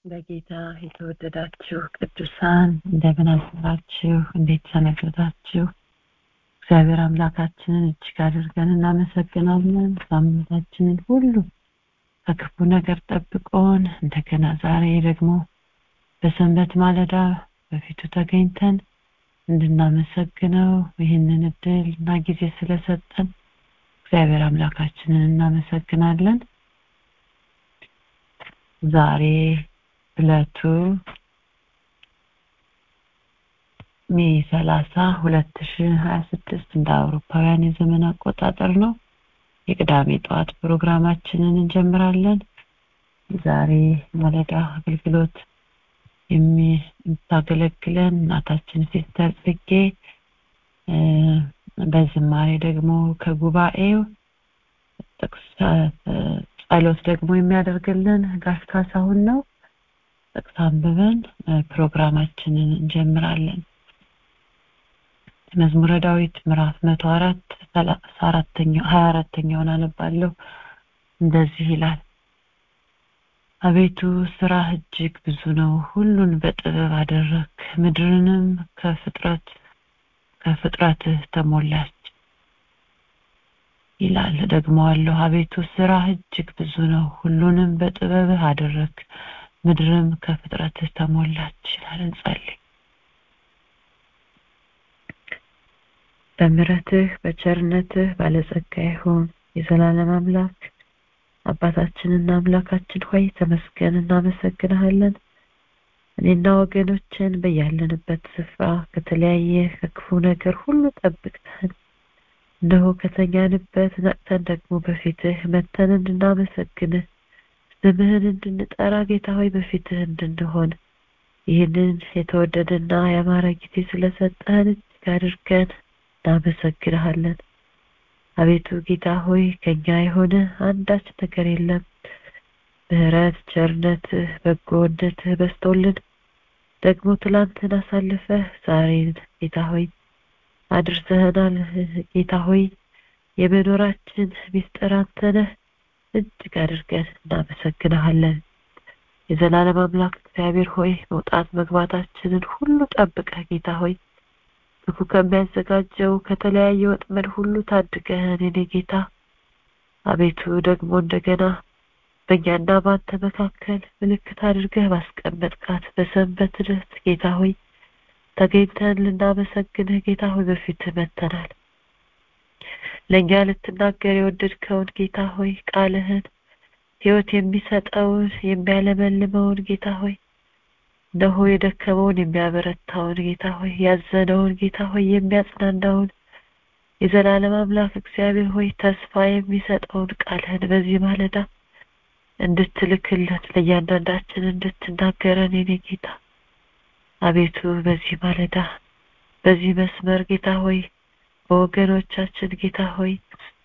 በጌታ የተወደዳችሁ ቅዱሳን እንደምን አደራችሁ? እንዴት ሰነበታችሁ? እግዚአብሔር አምላካችንን እጅግ አድርገን እናመሰግናለን። ሳምንታችንን ሁሉ ከክፉ ነገር ጠብቆን እንደገና ዛሬ ደግሞ በሰንበት ማለዳ በፊቱ ተገኝተን እንድናመሰግነው ይህንን እድል እና ጊዜ ስለሰጠን እግዚአብሔር አምላካችንን እናመሰግናለን። ዛሬ ዕለቱ ሜ ሰላሳ ሁለት ሺ ሀያ ስድስት እንደ አውሮፓውያን የዘመን አቆጣጠር ነው። የቅዳሜ ጠዋት ፕሮግራማችንን እንጀምራለን። ዛሬ ማለዳ አገልግሎት የምታገለግለን እናታችን ሲስተር ጽጌ በዝማሬ ደግሞ ከጉባኤው ጥቅስ ጸሎት ደግሞ የሚያደርግልን ጋሽ ካሳሁን ነው። ጥቅስ አንብበን ፕሮግራማችንን እንጀምራለን። መዝሙረ ዳዊት ምዕራፍ መቶ አራት ሰላሳ አራተኛው ሀያ አራተኛውን አነባለሁ። እንደዚህ ይላል። አቤቱ ስራህ እጅግ ብዙ ነው፣ ሁሉን በጥበብ አደረክ፣ ምድርንም ከፍጥረት ከፍጥረትህ ተሞላች ይላል። ደግመዋለሁ። አቤቱ ስራህ እጅግ ብዙ ነው፣ ሁሉንም በጥበብህ አደረክ፣ ምድርም ከፍጥረትህ ተሞላች ይላል። እንጸልይ። በምሕረትህ በቸርነትህ ባለጸጋ ይሁን የዘላለም አምላክ አባታችንና አምላካችን ሆይ ተመስገን፣ እናመሰግንሃለን። እኔና ወገኖችን በያለንበት ስፍራ ከተለያየ ከክፉ ነገር ሁሉ ጠብቅተን እነሆ ከተኛንበት ነቅተን ደግሞ በፊትህ መተን እንድናመሰግንህ ስምህን እንድንጠራ ጌታ ሆይ በፊትህ እንድንሆን ይህንን የተወደደና ያማረ ጊዜ ስለሰጠህን እጅግ አድርገን እናመሰግንሃለን። አቤቱ ጌታ ሆይ ከኛ የሆነ አንዳች ነገር የለም። ምሕረት፣ ቸርነትህ፣ በጎነትህ በስቶልን ደግሞ ትላንትን አሳልፈህ ዛሬን ጌታ ሆይ አድርሰህናል። ጌታ ሆይ የመኖራችን ሚስጥር አንተ ነህ። እጅግ አድርገን እናመሰግንሃለን። የዘላለም አምላክ እግዚአብሔር ሆይ መውጣት መግባታችንን ሁሉ ጠብቀህ ጌታ ሆይ ክፉ ከሚያዘጋጀው ከተለያየ ወጥመድ ሁሉ ታድገህን የኔ ጌታ አቤቱ ደግሞ እንደገና በእኛና በአንተ መካከል ምልክት አድርገህ ባስቀመጥካት በሰንበት ዕለት ጌታ ሆይ ተገኝተን ልናመሰግንህ ጌታ ሆይ በፊትህ መጥተናል። ለእኛ ልትናገር የወደድከውን ጌታ ሆይ ቃልህን ሕይወት የሚሰጠውን የሚያለመልመውን ጌታ ሆይ እነሆ የደከመውን የሚያበረታውን ጌታ ሆይ ያዘነውን ጌታ ሆይ የሚያጽናናውን የዘላለም አምላክ እግዚአብሔር ሆይ ተስፋ የሚሰጠውን ቃልህን በዚህ ማለዳ እንድትልክልን ለእያንዳንዳችን እንድትናገረን የኔ ጌታ አቤቱ በዚህ ማለዳ በዚህ መስመር ጌታ ሆይ በወገኖቻችን ጌታ ሆይ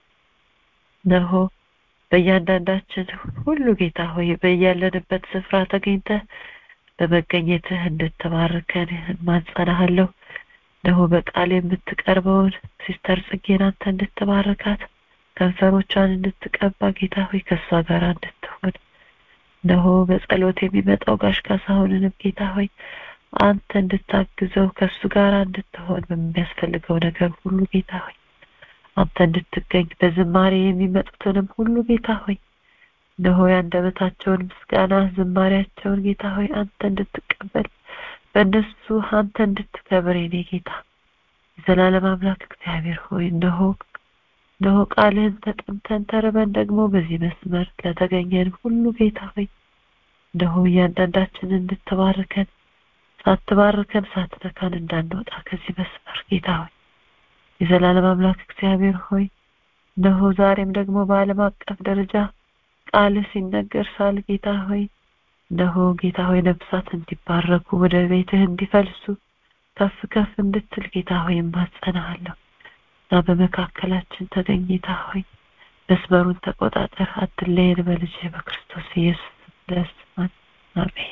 ነሆ በእያንዳንዳችን ሁሉ ጌታ ሆይ በያለንበት ስፍራ ተገኝተህ በመገኘትህ እንድትባርከን እማጸናሃለሁ። ነሆ በቃል የምትቀርበውን ሲስተር ጽጌን አንተ እንድትባረካት ከንፈሮቿን እንድትቀባ ጌታ ሆይ ከእሷ ጋር እንድትሆን ነሆ በጸሎት የሚመጣው ጋሽ ካሳሁንንም ጌታ ሆይ አንተ እንድታግዘው ከእሱ ጋር እንድትሆን በሚያስፈልገው ነገር ሁሉ ጌታ ሆይ አንተ እንድትገኝ በዝማሬ የሚመጡትንም ሁሉ ጌታ ሆይ እነሆ የአንደበታቸውን ምስጋና ዝማሬያቸውን ጌታ ሆይ አንተ እንድትቀበል በእነሱ አንተ እንድትከብር የኔ ጌታ የዘላለም አምላክ እግዚአብሔር ሆይ እነሆ እነሆ ቃልህን ተጠምተን ተርበን ደግሞ በዚህ መስመር ለተገኘን ሁሉ ጌታ ሆይ እነሆ እያንዳንዳችን እንድትባርከን ሳትባርከን ሳትነካን እንዳንወጣ ከዚህ መስመር ጌታ ሆይ የዘላለም አምላክ እግዚአብሔር ሆይ እነሆ ዛሬም ደግሞ በዓለም አቀፍ ደረጃ ቃልህ ሲነገር ሳል ጌታ ሆይ እነሆ ጌታ ሆይ ነፍሳት እንዲባረኩ ወደ ቤትህ እንዲፈልሱ ከፍ ከፍ እንድትል ጌታ ሆይ እማጸናሃለሁ እና በመካከላችን ተገኝ ጌታ ሆይ መስመሩን ተቆጣጠር፣ አትለየን በልጅ በክርስቶስ ኢየሱስ ደስ አሜን።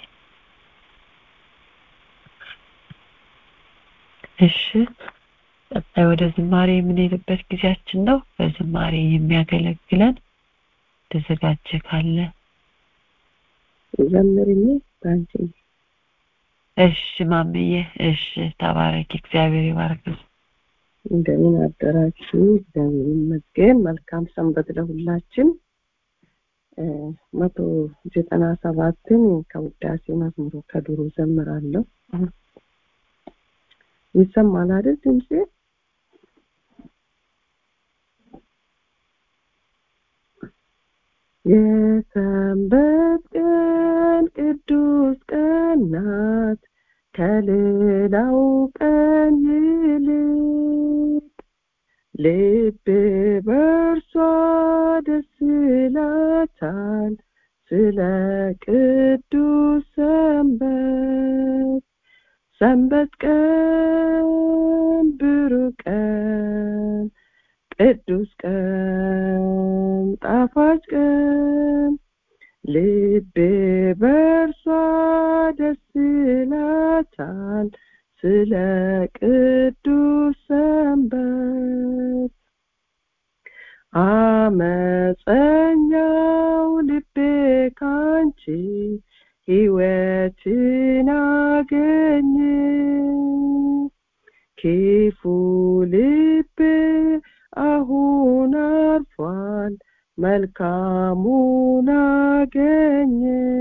እሺ ቀጣይ ወደ ዝማሬ የምንሄድበት ጊዜያችን ነው። በዝማሬ የሚያገለግለን ተዘጋጀ ካለ ዘምርኝ አንቺ እሺ ማምዬ እሺ ተባረኪ እግዚአብሔር ይባርክሽ እንደምን አደራችሁ እግዚአብሔር ይመስገን መልካም ሰንበት ለሁላችን መቶ ዘጠና ሰባትን ከውዳሴ መዝሙሩ ከድሮ ዘምራለሁ ይሰማል አይደል ድምጼ የሰንበት ቀን ቅዱስ ቀን ናት ከሌላው ቀን ይልቅ ልብ በእርሷ ደስ ይላታል ስለ ቅዱስ ሰንበት ሰንበት ቀን ብሩህ ቀን ቅዱስ ቀን ጣፋጭ ቀን ልቤ በእርሷ ደስ ይላታል ስለ ቅዱስ ሰንበት አመፀኛው ልቤ ካንቺ ሕይወትን አገኘ ክፉ ልቤ አሁን አርፏል መልካሙን አገኘ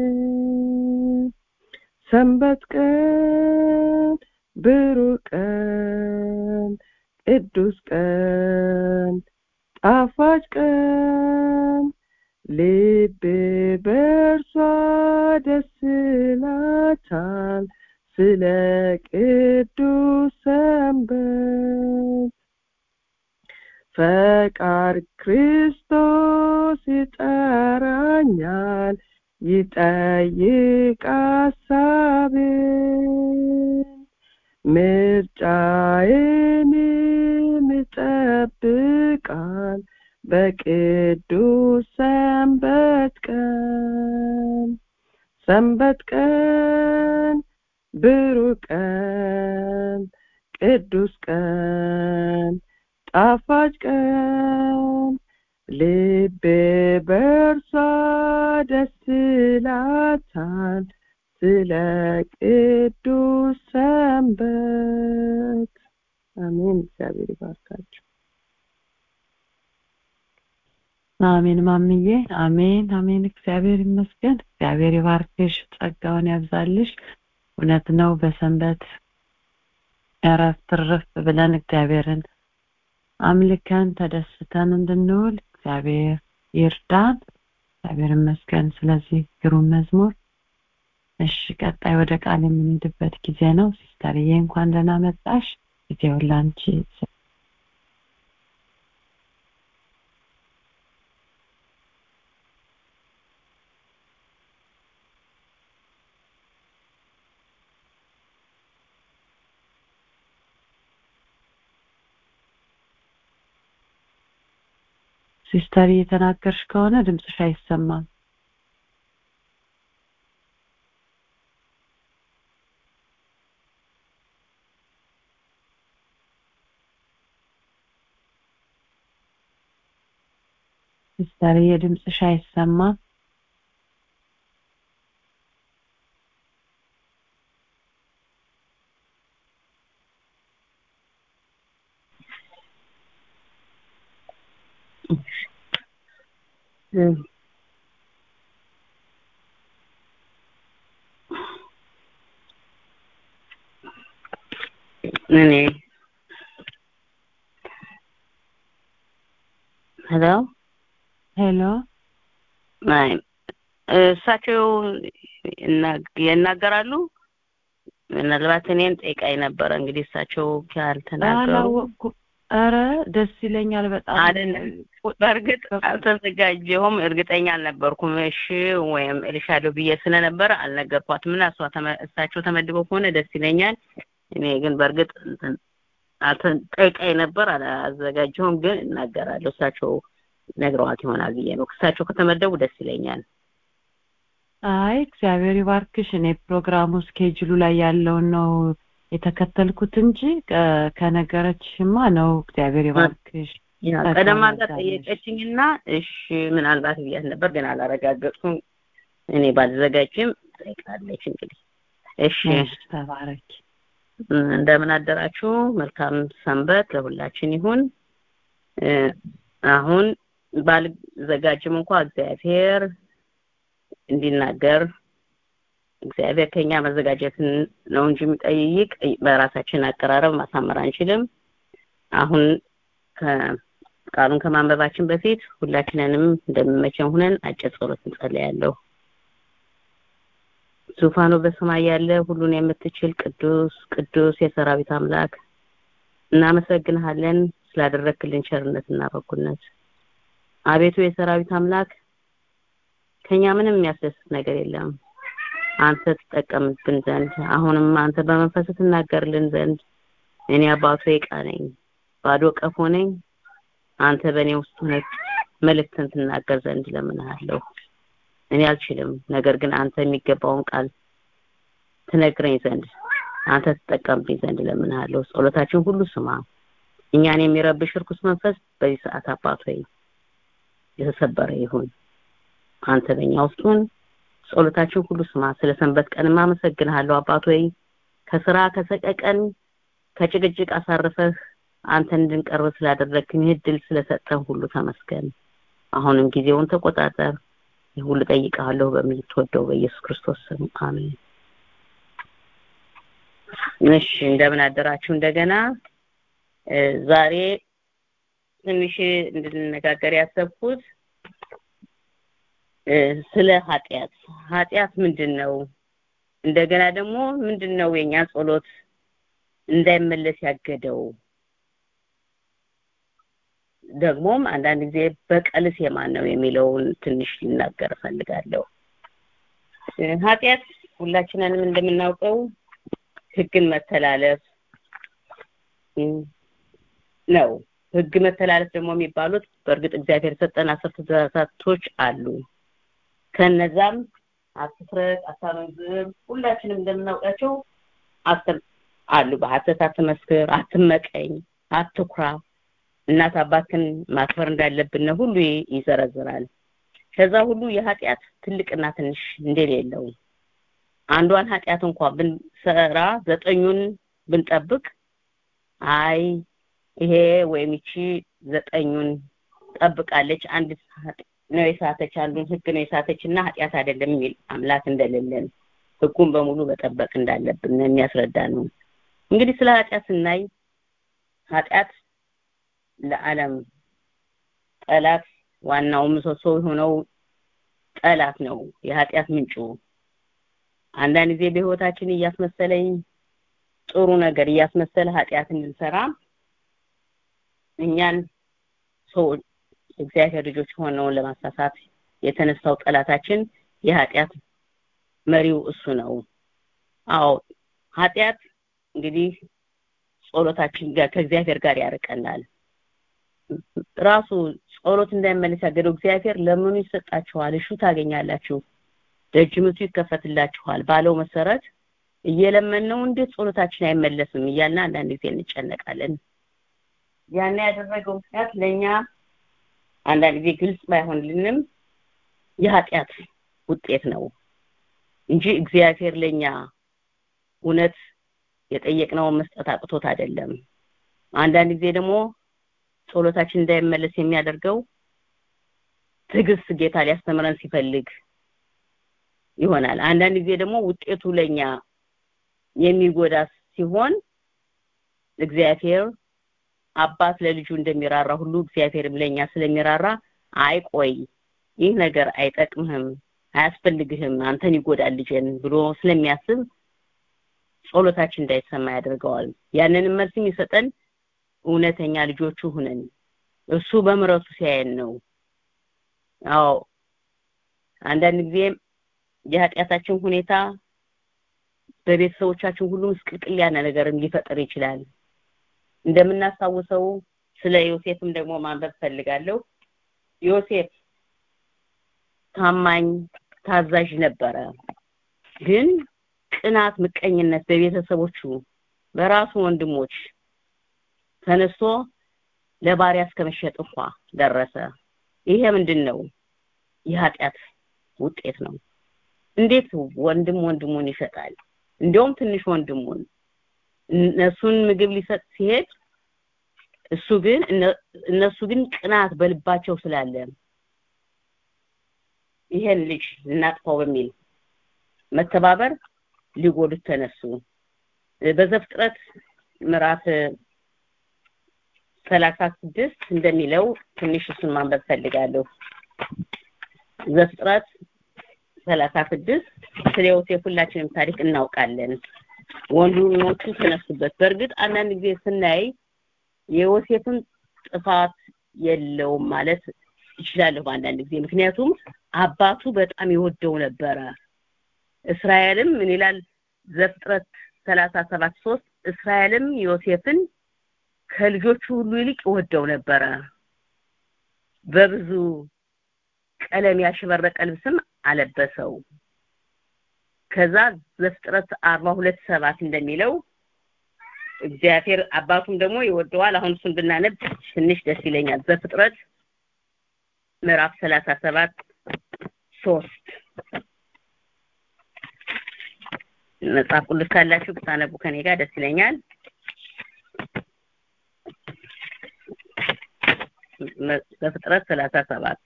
ሰንበት ቀን ብሩህ ቀን ቅዱስ ቀን ጣፋጭ ቀን ልቤ በእርሷ ደስ ይላታል ስለ ቅዱስ ሰንበት ፈቃድ ክርስቶስ ይጠራኛል ይጠይቅ ሐሳቤን ምርጫዬንም ይጠብቃል በቅዱስ ሰንበት ቀን ሰንበት ቀን ብሩህ ቀን ቅዱስ ቀን ጣፋጭ ቀን ልቤ በእርሷ ደስ ይላታል ስለ ቅዱስ ሰንበት አሜን እግዚአብሔር ይባርካችሁ አሜን ማምዬ አሜን አሜን እግዚአብሔር ይመስገን እግዚአብሔር ይባርክሽ ጸጋውን ያብዛልሽ እውነት ነው በሰንበት እረፍት ርፍ ብለን እግዚአብሔርን አምልከን ተደስተን እንድንውል እግዚአብሔር ይርዳን እግዚአብሔር ይመስገን ስለዚህ ግሩም መዝሙር እሺ ቀጣይ ወደ ቃል የምንሄድበት ጊዜ ነው ሲስተርዬ እንኳን ደህና መጣሽ ጊዜውን ላንቺ ሲስተር እየተናገርሽ ከሆነ ድምፅሽ አይሰማም ሲስተር የድምፅሽ አይሰማም እኔ ሄሎ ሄሎ አይ እሳቸው ይናገራሉ ምናልባት እኔን ጠይቃኝ ነበረ እንግዲህ እሳቸው ካልተናገሩ አላወቅኩም ኧረ ደስ ይለኛል በጣም አይደለም በእርግጥ አልተዘጋጀሁም እርግጠኛ አልነበርኩም እሺ ወይም እልሻለሁ ብዬ ስለነበረ አልነገርኳትም እና እሷ እሳቸው ተመድበው ከሆነ ደስ ይለኛል እኔ ግን በእርግጥ ጠይቃኝ ነበር አላዘጋጀሁም ግን እናገራለሁ እሳቸው ነግረዋት ይሆናል ብዬ ነው እሳቸው ከተመደቡ ደስ ይለኛል አይ እግዚአብሔር ይባርክሽ እኔ ፕሮግራሙ ስኬጁሉ ላይ ያለውን ነው የተከተልኩት እንጂ ከነገረችሽማ ነው እግዚአብሔር ይባርክሽ ቀደም አድርጋ ጠየቀችኝና እሺ ምናልባት ብያት ነበር ግን አላረጋገጥኩም እኔ ባልዘጋጅም ትጠይቃለች እንግዲህ እሺ ተባረክ እንደምን አደራችሁ መልካም ሰንበት ለሁላችን ይሁን አሁን ባልዘጋጅም እንኳ እግዚአብሔር እንዲናገር እግዚአብሔር ከኛ መዘጋጀትን ነው እንጂ የሚጠይቅ በራሳችን አቀራረብ ማሳመር አንችልም አሁን ቃሉን ከማንበባችን በፊት ሁላችንንም እንደሚመቸን ሁነን አጭር ጸሎት እንጸልያለሁ ዙፋኑ በሰማይ ያለ ሁሉን የምትችል ቅዱስ ቅዱስ የሰራዊት አምላክ እናመሰግንሃለን ስላደረክልን ቸርነትና በጎነት አቤቱ የሰራዊት አምላክ ከኛ ምንም የሚያስደስት ነገር የለም አንተ ትጠቀምብን ዘንድ አሁንም አንተ በመንፈስ ትናገርልን ዘንድ እኔ አባቱ ዕቃ ነኝ ባዶ ቀፎ ነኝ አንተ በእኔ ውስጥ ሆነህ መልእክትን ትናገር ዘንድ ለምንሃለሁ እኔ አልችልም ነገር ግን አንተ የሚገባውን ቃል ትነግረኝ ዘንድ አንተ ትጠቀምብኝ ዘንድ ለምንሃለሁ ጸሎታችን ሁሉ ስማ እኛን የሚረብሽ ርኩስ መንፈስ በዚህ ሰዓት አባት ሆይ የተሰበረ ይሁን አንተ በእኛ ውስጥ ሁን ጸሎታችን ሁሉ ስማ ስለ ሰንበት ቀንም አመሰግንሃለሁ አባት ሆይ ከስራ ከሰቀቀን ከጭቅጭቅ አሳርፈህ አንተ እንድንቀርብ ስላደረግን እድል ስለሰጠን ሁሉ ተመስገን አሁንም ጊዜውን ተቆጣጠር ሁሉ ጠይቃለሁ በምትወደው በኢየሱስ ክርስቶስ ስም አሜን እሺ እንደምን አደራችሁ እንደገና ዛሬ ትንሽ እንድንነጋገር ያሰብኩት ስለ ኃጢአት ኃጢአት ምንድን ነው እንደገና ደግሞ ምንድን ነው የኛ ጸሎት እንዳይመለስ ያገደው ደግሞም አንዳንድ ጊዜ በቀልስ የማን ነው የሚለውን ትንሽ ልናገር እፈልጋለሁ ኃጢአት ሁላችንንም እንደምናውቀው ህግን መተላለፍ ነው ህግ መተላለፍ ደግሞ የሚባሉት በእርግጥ እግዚአብሔር የሰጠን አስር ትእዛዛቶች አሉ ከነዛም አትፍረድ አታመንዝር ሁላችንም እንደምናውቃቸው አስር አሉ በሐሰት አትመስክር አትመቀኝ አትኩራ እናት አባትን ማክበር እንዳለብን ሁሉ ይዘረዝራል ከዛ ሁሉ የኃጢአት ትልቅና ትንሽ እንደሌለው አንዷን ኃጢአት እንኳን ብንሰራ ዘጠኙን ብንጠብቅ አይ ይሄ ወይም ይቺ ዘጠኙን ጠብቃለች አንድ ነው የሳተች አንዱን ህግ ነው የሳተች እና ኃጢአት አይደለም የሚል አምላክ እንደሌለን ህጉን በሙሉ መጠበቅ እንዳለብን የሚያስረዳ ነው እንግዲህ ስለ ኃጢአት ስናይ ኃጢአት ለዓለም ጠላት ዋናው ምሰሶ የሆነው ጠላት ነው የኃጢአት ምንጩ አንዳንድ ጊዜ በህይወታችን እያስመሰለኝ ጥሩ ነገር እያስመሰለ ኃጢአት እንድንሰራ እኛን ሰው እግዚአብሔር ልጆች ሆነውን ለማሳሳት የተነሳው ጠላታችን የኃጢአት መሪው እሱ ነው አዎ ኃጢአት እንግዲህ ጸሎታችን ጋር ከእግዚአብሔር ጋር ያርቀናል ራሱ ጸሎት እንዳይመለስ ያገደው እግዚአብሔር ለምኑ ይሰጣችኋል እሹ ታገኛላችሁ ደጅምቱ ይከፈትላችኋል ባለው መሰረት እየለመነው እንዴት ጸሎታችን አይመለስም እያልን አንዳንድ ጊዜ እንጨነቃለን ያን ያደረገው ምክንያት ለኛ አንዳንድ ጊዜ ግልጽ ባይሆንልንም የኃጢአት ውጤት ነው እንጂ እግዚአብሔር ለኛ እውነት የጠየቅነውን መስጠት አቅቶት አይደለም አንዳንድ ጊዜ ደግሞ ጸሎታችን እንዳይመለስ የሚያደርገው ትዕግስት ጌታ ሊያስተምረን ሲፈልግ ይሆናል አንዳንድ ጊዜ ደግሞ ውጤቱ ለኛ የሚጎዳ ሲሆን እግዚአብሔር አባት ለልጁ እንደሚራራ ሁሉ እግዚአብሔርም ለኛ ስለሚራራ አይቆይ ይህ ነገር አይጠቅምህም አያስፈልግህም አንተን ይጎዳል ልጅን ብሎ ስለሚያስብ ጸሎታችን እንዳይሰማ ያደርገዋል ያንንም መልስ የሚሰጠን እውነተኛ ልጆቹ ሁነን እሱ በምረቱ ሲያየን ነው አዎ አንዳንድ ጊዜ የኃጢአታችን ሁኔታ በቤተሰቦቻችን ሁሉ ምስቅልቅል ያለ ነገርም ሊፈጠር ይችላል እንደምናስታውሰው ስለ ዮሴፍም ደግሞ ማንበብ ፈልጋለሁ ዮሴፍ ታማኝ ታዛዥ ነበረ ግን ቅናት ምቀኝነት በቤተሰቦቹ በራሱ ወንድሞች ተነስቶ ለባሪያ እስከመሸጥ እንኳ ደረሰ ይሄ ምንድን ነው የኃጢአት ውጤት ነው እንዴት ወንድም ወንድሙን ይሰጣል እንዲያውም ትንሽ ወንድሙን እነሱን ምግብ ሊሰጥ ሲሄድ እሱ ግን እነሱ ግን ቅናት በልባቸው ስላለ ይሄን ልጅ እናጥፋው በሚል መተባበር ሊጎዱት ተነሱ በዘፍጥረት ምዕራፍ ሰላሳ ስድስት እንደሚለው ትንሽ እሱን ማንበብ ፈልጋለሁ ዘፍጥረት ሰላሳ ስድስት ስለ ዮሴፍ ሁላችንም ታሪክ እናውቃለን ወንድሞቹ ተነሱበት በእርግጥ አንዳንድ ጊዜ ስናይ የዮሴፍን ጥፋት የለውም ማለት ይችላለሁ በአንዳንድ ጊዜ ምክንያቱም አባቱ በጣም ይወደው ነበረ እስራኤልም ምን ይላል ዘፍጥረት ሰላሳ ሰባት ሶስት እስራኤልም ዮሴፍን ከልጆቹ ሁሉ ይልቅ ይወደው ነበረ በብዙ ቀለም ያሸበረቀ ልብስም አለበሰው ከዛ ዘፍጥረት አርባ ሁለት ሰባት እንደሚለው እግዚአብሔር አባቱም ደግሞ ይወደዋል አሁን እሱን ብናነብ ትንሽ ደስ ይለኛል ዘፍጥረት ምዕራፍ ሰላሳ ሰባት ሶስት መጽሐፍ ቅዱስ ካላችሁ ብታነቡ ከኔ ጋር ደስ ይለኛል በፍጥረት ሰላሳ ሰባት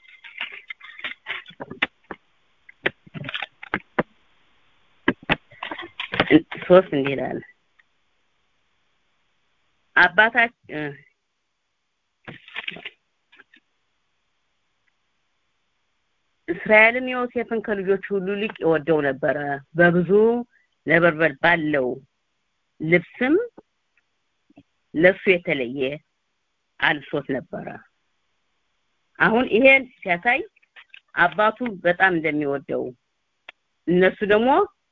ሶስት እንዲህ ይላል አባታችን እስራኤልም ዮሴፍን ከልጆቹ ሁሉ ይልቅ ይወደው ነበረ በብዙ ነበልባል ባለው ልብስም ለሱ የተለየ አልብሶት ነበረ አሁን ይሄን ሲያሳይ አባቱ በጣም እንደሚወደው እነሱ ደግሞ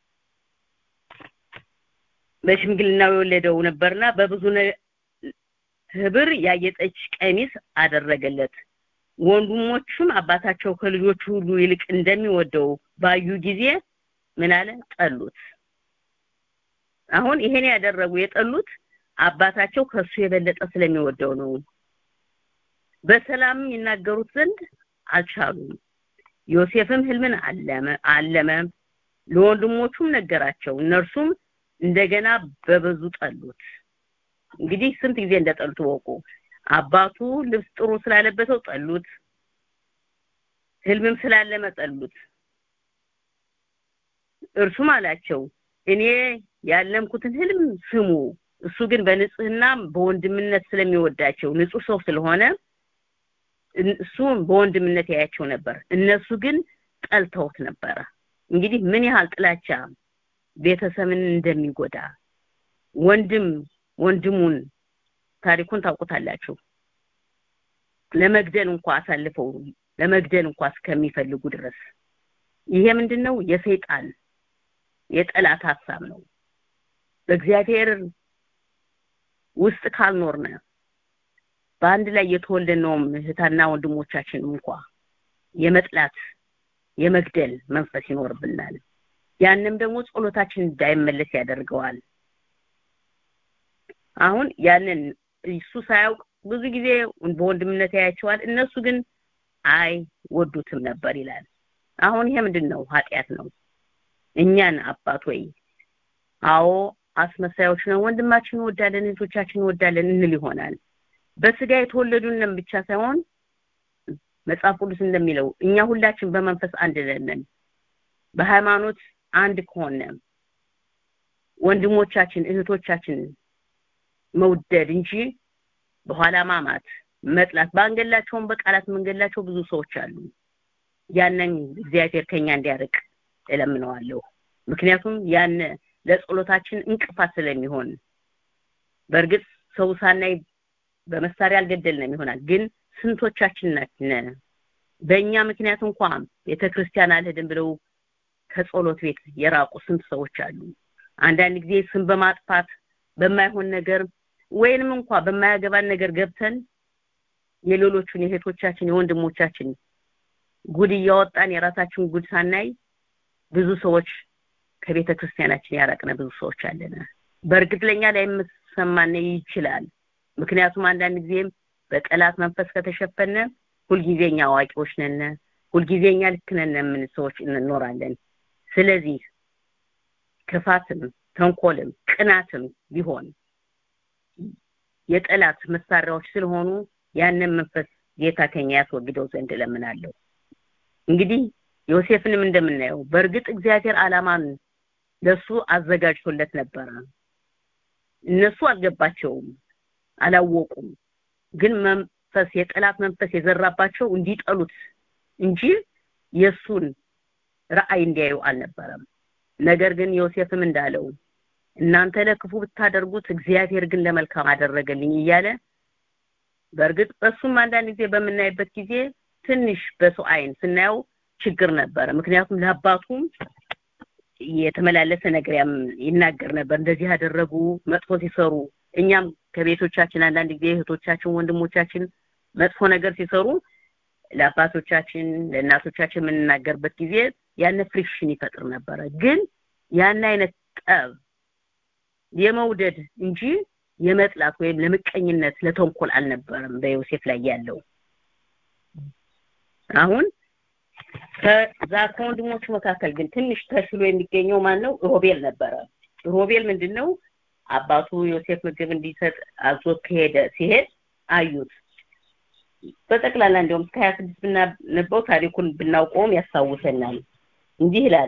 በሽምግልናው የወለደው ነበርና በብዙ ህብር ያጌጠች ቀሚስ አደረገለት ወንድሞቹም አባታቸው ከልጆቹ ሁሉ ይልቅ እንደሚወደው ባዩ ጊዜ ምን አለ ጠሉት አሁን ይሄን ያደረጉ የጠሉት አባታቸው ከሱ የበለጠ ስለሚወደው ነው በሰላም ይናገሩት ዘንድ አልቻሉም ዮሴፍም ህልምን አለመ አለመ ለወንድሞቹም ነገራቸው እነርሱም እንደገና በብዙ ጠሉት እንግዲህ ስንት ጊዜ እንደጠሉት ወቁ አባቱ ልብስ ጥሩ ስላለበሰው ጠሉት ህልምም ስላለመ ጠሉት እርሱም አላቸው እኔ ያለምኩትን ህልም ስሙ እሱ ግን በንጽህና በወንድምነት ስለሚወዳቸው ንጹህ ሰው ስለሆነ እሱ በወንድምነት ያያቸው ነበር እነሱ ግን ጠልተውት ነበረ እንግዲህ ምን ያህል ጥላቻ ቤተሰብን እንደሚጎዳ ወንድም ወንድሙን ታሪኩን ታውቁታላችሁ ለመግደል እንኳ አሳልፈው ለመግደል እንኳ እስከሚፈልጉ ድረስ ይሄ ምንድነው የሰይጣን የጠላት ሀሳብ ነው በእግዚአብሔር ውስጥ ካልኖርነ በአንድ ላይ የተወለድነውም እህታና ወንድሞቻችን እንኳ የመጥላት የመግደል መንፈስ ይኖርብናል ያንም ደግሞ ጸሎታችን እንዳይመለስ ያደርገዋል አሁን ያንን እሱ ሳያውቅ ብዙ ጊዜ በወንድምነት ያያቸዋል እነሱ ግን አይ ወዱትም ነበር ይላል አሁን ይሄ ምንድን ነው ኃጢአት ነው እኛን አባት ወይ አዎ አስመሳዮች ነው ወንድማችን እንወዳለን እህቶቻችን እንወዳለን እንል ይሆናል በስጋ የተወለዱንም ብቻ ሳይሆን መጽሐፍ ቅዱስ እንደሚለው እኛ ሁላችን በመንፈስ አንድ ነን በሃይማኖት አንድ ከሆነ ወንድሞቻችን እህቶቻችን መውደድ እንጂ በኋላ ማማት መጥላት ባንገላቸውም በቃላት መንገላቸው ብዙ ሰዎች አሉ ያንን እግዚአብሔር ከኛ እንዲያርቅ እለምነዋለሁ ምክንያቱም ያን ለጸሎታችን እንቅፋት ስለሚሆን በእርግጥ ሰው ሳናይ በመሳሪያ አልገደልንም ይሆናል ግን ስንቶቻችን ነን በእኛ ምክንያት እንኳን ቤተክርስቲያን አልሄድም ብለው ከጸሎት ቤት የራቁ ስንት ሰዎች አሉ አንዳንድ ጊዜ ስም በማጥፋት በማይሆን ነገር ወይንም እንኳ በማያገባን ነገር ገብተን የሌሎቹን የእህቶቻችን የወንድሞቻችን ጉድ እያወጣን የራሳችን ጉድ ሳናይ ብዙ ሰዎች ከቤተ ክርስቲያናችን ያራቅነ ብዙ ሰዎች አለን በእርግጥ ለኛ ላይ የምሰማን ይችላል ምክንያቱም አንዳንድ ጊዜም በጠላት መንፈስ ከተሸፈነ ሁልጊዜኛ አዋቂዎች ነን ሁልጊዜኛ ልክ ነን የምን ሰዎች እንኖራለን ስለዚህ ክፋትም ተንኮልም ቅናትም ቢሆን የጠላት መሳሪያዎች ስለሆኑ ያንን መንፈስ ጌታ ከኛ ያስወግደው ዘንድ እለምናለሁ። እንግዲህ ዮሴፍንም እንደምናየው በእርግጥ እግዚአብሔር ዓላማን ለሱ አዘጋጅቶለት ነበረ። እነሱ አልገባቸውም፣ አላወቁም። ግን መንፈስ የጠላት መንፈስ የዘራባቸው እንዲጠሉት እንጂ የሱን ራእይ እንዲያዩ አልነበረም። ነገር ግን ዮሴፍም እንዳለው እናንተ ለክፉ ብታደርጉት እግዚአብሔር ግን ለመልካም አደረገልኝ እያለ በእርግጥ በሱም አንዳንድ ጊዜ በምናይበት ጊዜ ትንሽ በሰው አይን ስናየው ችግር ነበረ። ምክንያቱም ለአባቱም የተመላለሰ ነገር ይናገር ነበር። እንደዚህ ያደረጉ መጥፎ ሲሰሩ እኛም ከቤቶቻችን አንዳንድ ጊዜ እህቶቻችን፣ ወንድሞቻችን መጥፎ ነገር ሲሰሩ ለአባቶቻችን ለእናቶቻችን የምንናገርበት ጊዜ ያን ፍሪክሽን ይፈጥር ነበረ። ግን ያን አይነት ጠብ የመውደድ እንጂ የመጥላት ወይም ለምቀኝነት ለተንኮል አልነበረም በዮሴፍ ላይ ያለው። አሁን ከዛ ከወንድሞቹ መካከል ግን ትንሽ ተሽሎ የሚገኘው ማን ነው? ሮቤል ነበረ። ሮቤል ምንድን ነው? አባቱ ዮሴፍ ምግብ እንዲሰጥ አዞት ከሄደ ሲሄድ አዩት። በጠቅላላ እንዲያውም እስከ ሀያ ስድስት ብናነበው ታሪኩን ብናውቀውም ያስታውሰናል። እንዲህ ይላል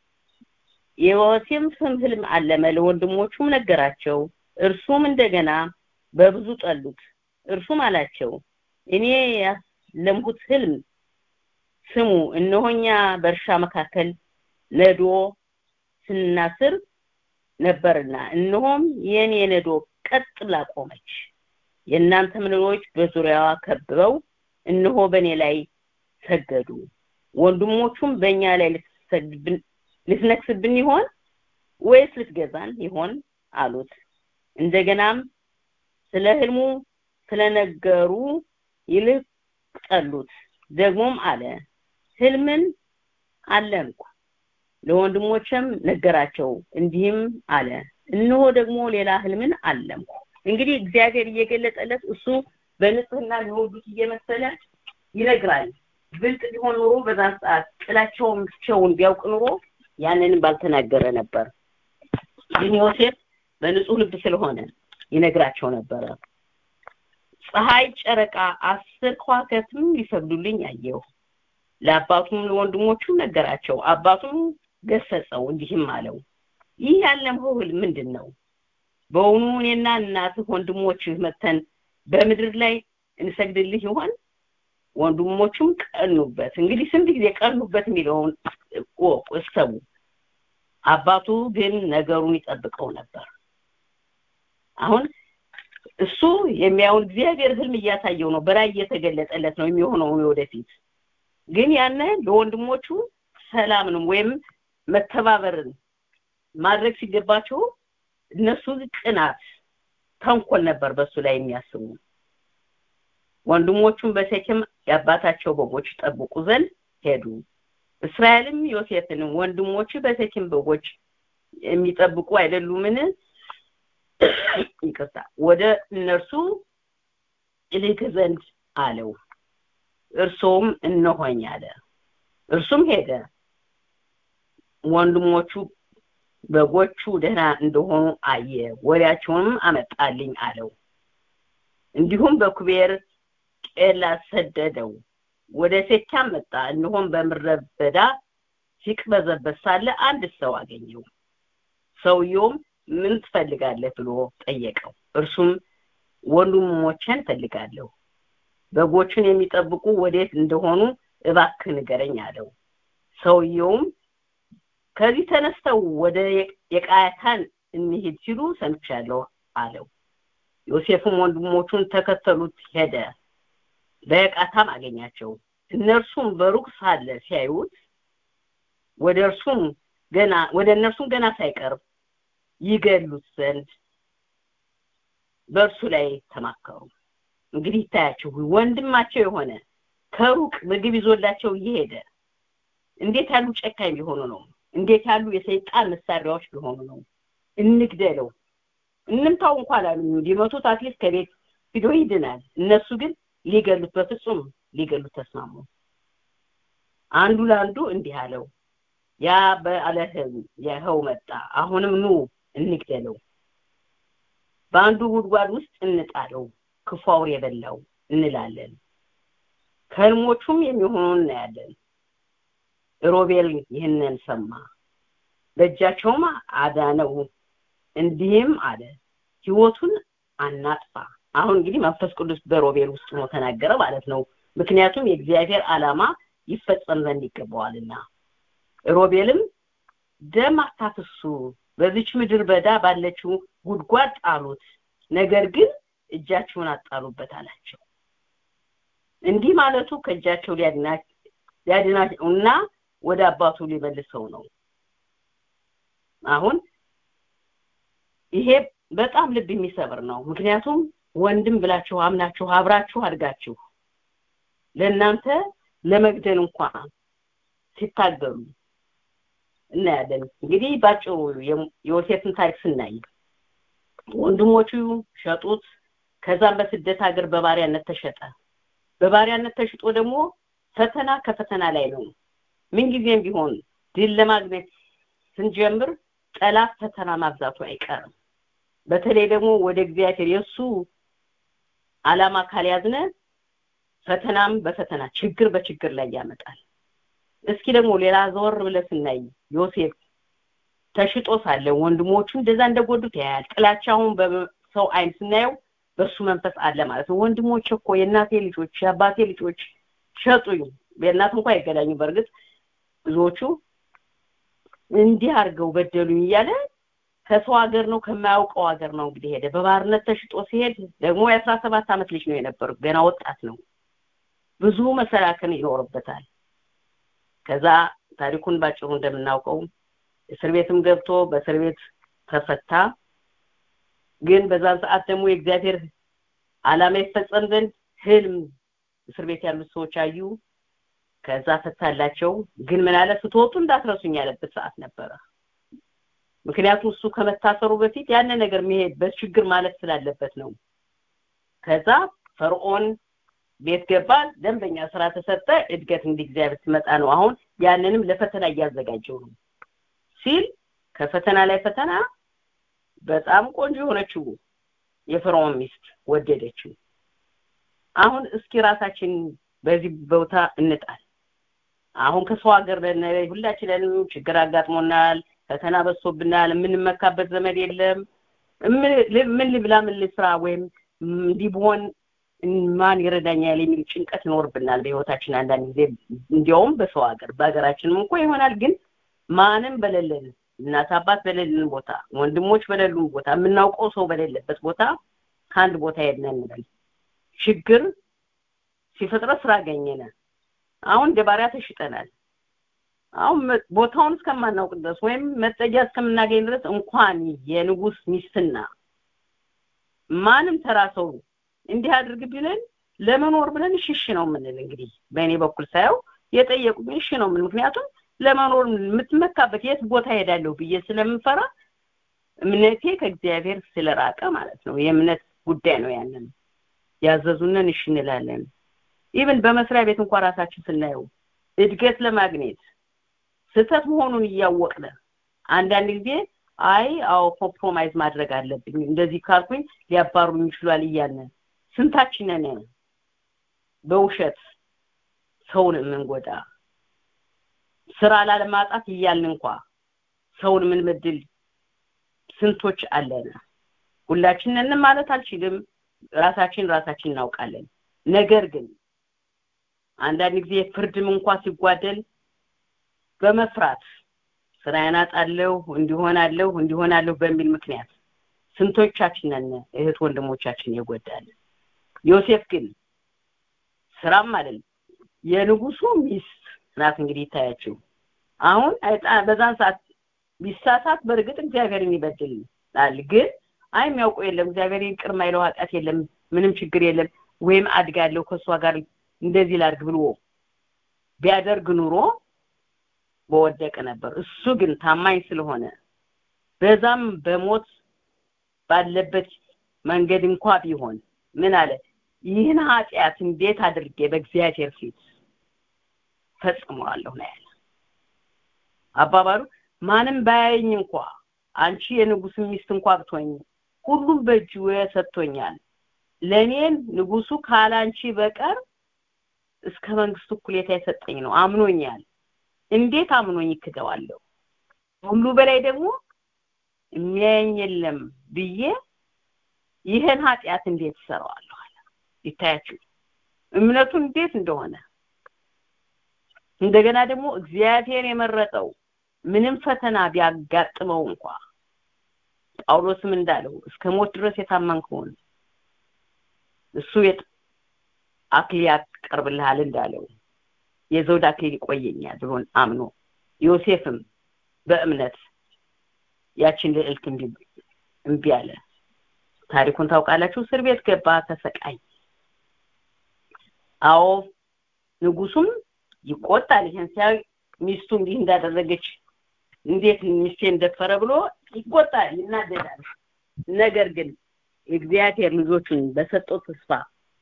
የዮሴፍ ስም ህልም አለመ፣ ለወንድሞቹም ነገራቸው። እርሱም እንደገና በብዙ ጠሉት። እርሱም አላቸው እኔ ያለምሁት ህልም ስሙ፣ እነሆኛ በእርሻ መካከል ነዶ ስናስር ነበርና እነሆም የኔ ነዶ ቀጥ ብላ ቆመች። የእናንተም ነዶዎች በዙሪያዋ ከብበው እነሆ በእኔ ላይ ሰገዱ። ወንድሞቹም በእኛ ላይ ልትነክስብን ይሆን ወይስ ልትገዛን ይሆን አሉት። እንደገናም ስለ ህልሙ ስለነገሩ ይልቅ ጠሉት። ደግሞም አለ ህልምን አለምኩ፣ ለወንድሞችም ነገራቸው። እንዲህም አለ እነሆ ደግሞ ሌላ ህልምን አለምኩ። እንግዲህ እግዚአብሔር እየገለጠለት እሱ በንጽህና ሊወዱት እየመሰለ ይነግራል። ብልጥ ቢሆን ኑሮ በዛን ሰዓት ጥላቸውን ብቻውን ቢያውቅ ኑሮ ያንንም ባልተናገረ ነበር። ግን ዮሴፍ በንጹህ ልብ ስለሆነ ይነግራቸው ነበረ። ፀሐይ፣ ጨረቃ፣ አስር ከዋክብትም ሊሰግዱልኝ አየሁ። ለአባቱም ለወንድሞቹም ነገራቸው። አባቱም ገሰጸው፣ እንዲህም አለው ይህ ያለምኸው ህልም ምንድን ነው? በውኑ እኔና እናትህ ወንድሞችህ መተን በምድር ላይ እንሰግድልህ ይሆን? ወንድሞቹም ቀኑበት። እንግዲህ ስንት ጊዜ ቀኑበት የሚለውን እሰቡ። አባቱ ግን ነገሩን ይጠብቀው ነበር። አሁን እሱ የሚያውን እግዚአብሔር ህልም እያሳየው ነው፣ በራእይ እየተገለጠለት ነው የሚሆነውን ወደፊት። ግን ያነ ለወንድሞቹ ሰላምንም ወይም መተባበርን ማድረግ ሲገባቸው እነሱ ቅናት፣ ተንኮል ነበር በሱ ላይ የሚያስቡ። ወንድሞቹም በሴኬም የአባታቸው በጎች ጠብቁ ዘንድ ሄዱ። እስራኤልም ዮሴፍን ወንድሞች በሴኬም በጎች የሚጠብቁ አይደሉምን? ይቅርታ፣ ወደ እነርሱ እልክ ዘንድ አለው። እርሱም እነሆኝ አለ። እርሱም ሄደ። ወንድሞቹ በጎቹ ደህና እንደሆኑ አየ፣ ወሬያቸውንም አመጣልኝ አለው። እንዲሁም በኩቤር ቄላ ሰደደው። ወደ ሴካም መጣ። እነሆም በምድረ በዳ ሲቅበዘበዝ ሳለ አንድ ሰው አገኘው። ሰውየውም ምን ትፈልጋለህ ብሎ ጠየቀው። እርሱም ወንድሞቼን ፈልጋለሁ፣ በጎቹን የሚጠብቁ ወዴት እንደሆኑ እባክህ ንገረኝ አለው። ሰውየውም ከዚህ ተነስተው ወደ የቃያታን እንሂድ ሲሉ ሰምቻለሁ አለው። ዮሴፍም ወንድሞቹን ተከተሉት ሄደ። በየቃታም አገኛቸው። እነርሱም በሩቅ ሳለ ሲያዩት ወደ እርሱም ገና ወደ እነርሱም ገና ሳይቀርብ ይገሉት ዘንድ በእርሱ ላይ ተማከሩ። እንግዲህ ይታያችሁ ወንድማቸው የሆነ ከሩቅ ምግብ ይዞላቸው እየሄደ እንዴት ያሉ ጨካኝ ቢሆኑ ነው? እንዴት ያሉ የሰይጣን መሳሪያዎች ቢሆኑ ነው? እንግደለው፣ እንምታው እንኳን አሉ። ሊመቱት አትሊስት ከቤት ሂዶ ይድናል። እነሱ ግን ሊገሉት በፍጹም ሊገሉት ተስማሙ። አንዱ ለአንዱ እንዲህ አለው፣ ያ ባለህም ይኸው መጣ አሁንም ኑ እንግደለው በአንዱ ጉድጓድ ውስጥ እንጣለው ክፉ አውሬ የበላው እንላለን ከህልሞቹም የሚሆነውን እናያለን ሮቤል ይህንን ሰማ በእጃቸውም አዳነው እንዲህም አለ ህይወቱን አናጥፋ አሁን እንግዲህ መንፈስ ቅዱስ በሮቤል ውስጥ ነው ተናገረ ማለት ነው ምክንያቱም የእግዚአብሔር ዓላማ ይፈጸም ዘንድ ይገባዋልና ሮቤልም ደም አታፍሱ በዚች ምድር በዳ ባለችው ጉድጓድ ጣሉት ነገር ግን እጃችሁን አጣሉበት አላቸው እንዲህ ማለቱ ከእጃቸው ሊያድናቸውና ወደ አባቱ ሊመልሰው ነው አሁን ይሄ በጣም ልብ የሚሰብር ነው ምክንያቱም ወንድም ብላችሁ አምናችሁ አብራችሁ አድጋችሁ ለእናንተ ለመግደል እንኳን ሲታገሉ እናያለን እንግዲህ ባጭሩ የዮሴፍን ታሪክ ስናይ ወንድሞቹ ሸጡት ከዛም በስደት ሀገር በባሪያነት ተሸጠ በባሪያነት ተሽጦ ደግሞ ፈተና ከፈተና ላይ ነው ምንጊዜም ቢሆን ድል ለማግኘት ስንጀምር ጠላት ፈተና ማብዛቱ አይቀርም በተለይ ደግሞ ወደ እግዚአብሔር የእሱ አላማ ካልያዝነ ፈተናም በፈተና ችግር በችግር ላይ ያመጣል እስኪ ደግሞ ሌላ ዘወር ብለ ስናይ ዮሴፍ ተሽጦ ሳለ ወንድሞቹ እንደዛ እንደጎዱት ያያል ጥላቻውን በሰው አይን ስናየው በሱ መንፈስ አለ ማለት ነው ወንድሞች እኮ የእናቴ ልጆች የአባቴ ልጆች ሸጡኝ የእናት እንኳ አይገዳኙ በእርግጥ ብዙዎቹ እንዲህ አድርገው በደሉኝ እያለ ከሰው ሀገር ነው ከማያውቀው ሀገር ነው እንግዲህ ሄደ በባርነት ተሽጦ ሲሄድ ደግሞ የአስራ ሰባት አመት ልጅ ነው የነበረው ገና ወጣት ነው ብዙ መሰላከን ይኖርበታል ከዛ ታሪኩን ባጭሩ እንደምናውቀው እስር ቤትም ገብቶ በእስር ቤት ተፈታ ግን በዛን ሰዓት ደግሞ የእግዚአብሔር አላማ ይፈጸም ዘንድ ህልም እስር ቤት ያሉት ሰዎች አዩ ከዛ ፈታላቸው ግን ምን አለ ስትወጡ እንዳትረሱኝ ያለበት ሰዓት ነበረ ምክንያቱም እሱ ከመታሰሩ በፊት ያን ነገር መሄድ በችግር ማለት ስላለበት ነው ከዛ ፈርዖን ቤት ገባ ደንበኛ ስራ ተሰጠ እድገት እንዲህ እግዚአብሔር ትመጣ ነው አሁን ያንንም ለፈተና እያዘጋጀው ነው ሲል ከፈተና ላይ ፈተና በጣም ቆንጆ የሆነችው የፈርዖን ሚስት ወደደችው አሁን እስኪ ራሳችን በዚህ ቦታ እንጣል አሁን ከሰው ሀገር ሁላችንንም ችግር አጋጥሞናል ፈተና በዝቶብናል የምንመካበት ዘመድ የለም ምን ልብላ ምን ልስራ ወይም እንዲህ ብሆን ማን ይረዳኛል የሚል ጭንቀት ይኖርብናል በህይወታችን አንዳንድ ጊዜ እንዲያውም በሰው ሀገር በሀገራችንም እንኳ ይሆናል ግን ማንም በሌለን እናት አባት በሌለን ቦታ ወንድሞች በሌሉን ቦታ የምናውቀው ሰው በሌለበት ቦታ ከአንድ ቦታ ሄድነ እንበል ችግር ሲፈጥረት ስራ አገኘነ አሁን እንደ ባሪያ ተሽጠናል አሁን ቦታውን እስከማናውቅ ድረስ ወይም መጠጊያ እስከምናገኝ ድረስ እንኳን የንጉስ ሚስትና ማንም ተራ ሰው እንዲህ አድርግ ብለን ለመኖር ብለን ሽሽ ነው የምንል እንግዲህ በእኔ በኩል ሳየው የጠየቁኝ እሺ ነው ምን ምክንያቱም ለመኖር የምትመካበት የት ቦታ ሄዳለሁ ብዬ ስለምፈራ እምነቴ ከእግዚአብሔር ስለራቀ ማለት ነው የእምነት ጉዳይ ነው ያንን ያዘዙንን እሺ እንላለን ኢቭን በመስሪያ ቤት እንኳን ራሳችን ስናየው እድገት ለማግኘት ስህተት መሆኑን እያወቅነ አንዳንድ ጊዜ አይ አዎ ኮምፕሮማይዝ ማድረግ አለብኝ እንደዚህ ካልኩኝ ሊያባሩኝ ይችላል እያልን ስንታችንን በውሸት ሰውን የምንጎዳ ስራ ላለማጣት እያልን እንኳ ሰውን የምንበድል ስንቶች አለን ሁላችንን ማለት አልችልም ራሳችን ራሳችን እናውቃለን ነገር ግን አንዳንድ ጊዜ ፍርድም እንኳ ሲጓደል በመፍራት ስራዬን አጣለሁ እንዲሆናለሁ እንዲሆናለሁ በሚል ምክንያት ስንቶቻችንን እህት ወንድሞቻችን የጎዳል ዮሴፍ ግን ስራም አይደለም የንጉሱ ሚስት ናት እንግዲህ ይታያችሁ አሁን በዛን ሰዓት ቢሳሳት በእርግጥ እግዚአብሔርን ይበድላል ግን አይ የሚያውቀው የለም እግዚአብሔር ይቅር ማይለው ኃጢአት የለም ምንም ችግር የለም ወይም አድጋለሁ ከእሷ ጋር እንደዚህ ላድርግ ብሎ ቢያደርግ ኑሮ በወደቀ ነበር እሱ ግን ታማኝ ስለሆነ በዛም በሞት ባለበት መንገድ እንኳ ቢሆን ምን አለ ይህን ኃጢአት እንዴት አድርጌ በእግዚአብሔር ፊት ፈጽመዋለሁ ነው ያለ አባባሉ ማንም ባያየኝ እንኳ አንቺ የንጉስ ሚስት እንኳ ብትሆኝ ሁሉም በእጁ ሰጥቶኛል ለእኔን ንጉሱ ካላንቺ በቀር እስከ መንግስቱ እኩሌታ የሰጠኝ ነው አምኖኛል እንዴት አምኖኝ ይክደዋለሁ ሁሉ በላይ ደግሞ የሚያየኝ የለም ብዬ ይህን ኃጢአት እንዴት እሰራዋለሁ አለ ይታያችሁ እምነቱ እንዴት እንደሆነ እንደገና ደግሞ እግዚአብሔር የመረጠው ምንም ፈተና ቢያጋጥመው እንኳ ጳውሎስም እንዳለው እስከ ሞት ድረስ የታመን ከሆነ እሱ አክሊል ያቀርብልሃል እንዳለው የዘውድ አክሊል ይቆየኛል ብሎን አምኖ ዮሴፍም በእምነት ያችን ልዕልት እምቢ አለ ታሪኩን ታውቃላችሁ እስር ቤት ገባ ተሰቃይ አዎ ንጉሱም ይቆጣል ይሄን ሲያይ ሚስቱ እንዲህ እንዳደረገች እንዴት ሚስቴ እንደፈረ ብሎ ይቆጣል ይናደዳል ነገር ግን እግዚአብሔር ልጆቹን በሰጠው ተስፋ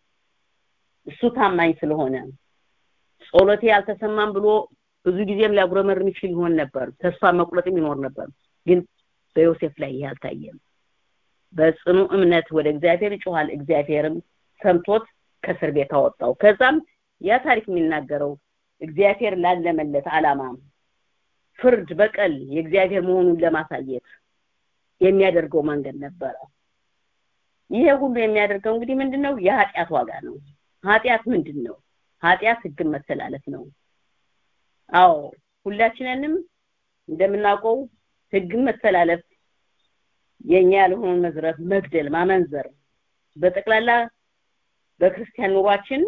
እሱ ታማኝ ስለሆነ ጸሎቴ አልተሰማም ብሎ ብዙ ጊዜም ሊያጉረመርም ይችል ይሆን ነበር ተስፋ መቁረጥም ይኖር ነበር ግን በዮሴፍ ላይ ይህ አልታየም በጽኑ እምነት ወደ እግዚአብሔር ይጮሃል እግዚአብሔርም ሰምቶት ከእስር ቤት አወጣው ከዛም ያ ታሪክ የሚናገረው እግዚአብሔር ላለመለት አላማ ፍርድ በቀል የእግዚአብሔር መሆኑን ለማሳየት የሚያደርገው መንገድ ነበረ ይሄ ሁሉ የሚያደርገው እንግዲህ ምንድነው የኃጢአት ዋጋ ነው ኃጢአት ምንድን ነው ኃጢአት ህግን መተላለፍ ነው አዎ ሁላችንንም እንደምናውቀው ህግን መተላለፍ የኛ ያልሆነውን መዝረፍ መግደል ማመንዘር በጠቅላላ በክርስቲያን ኑሯችን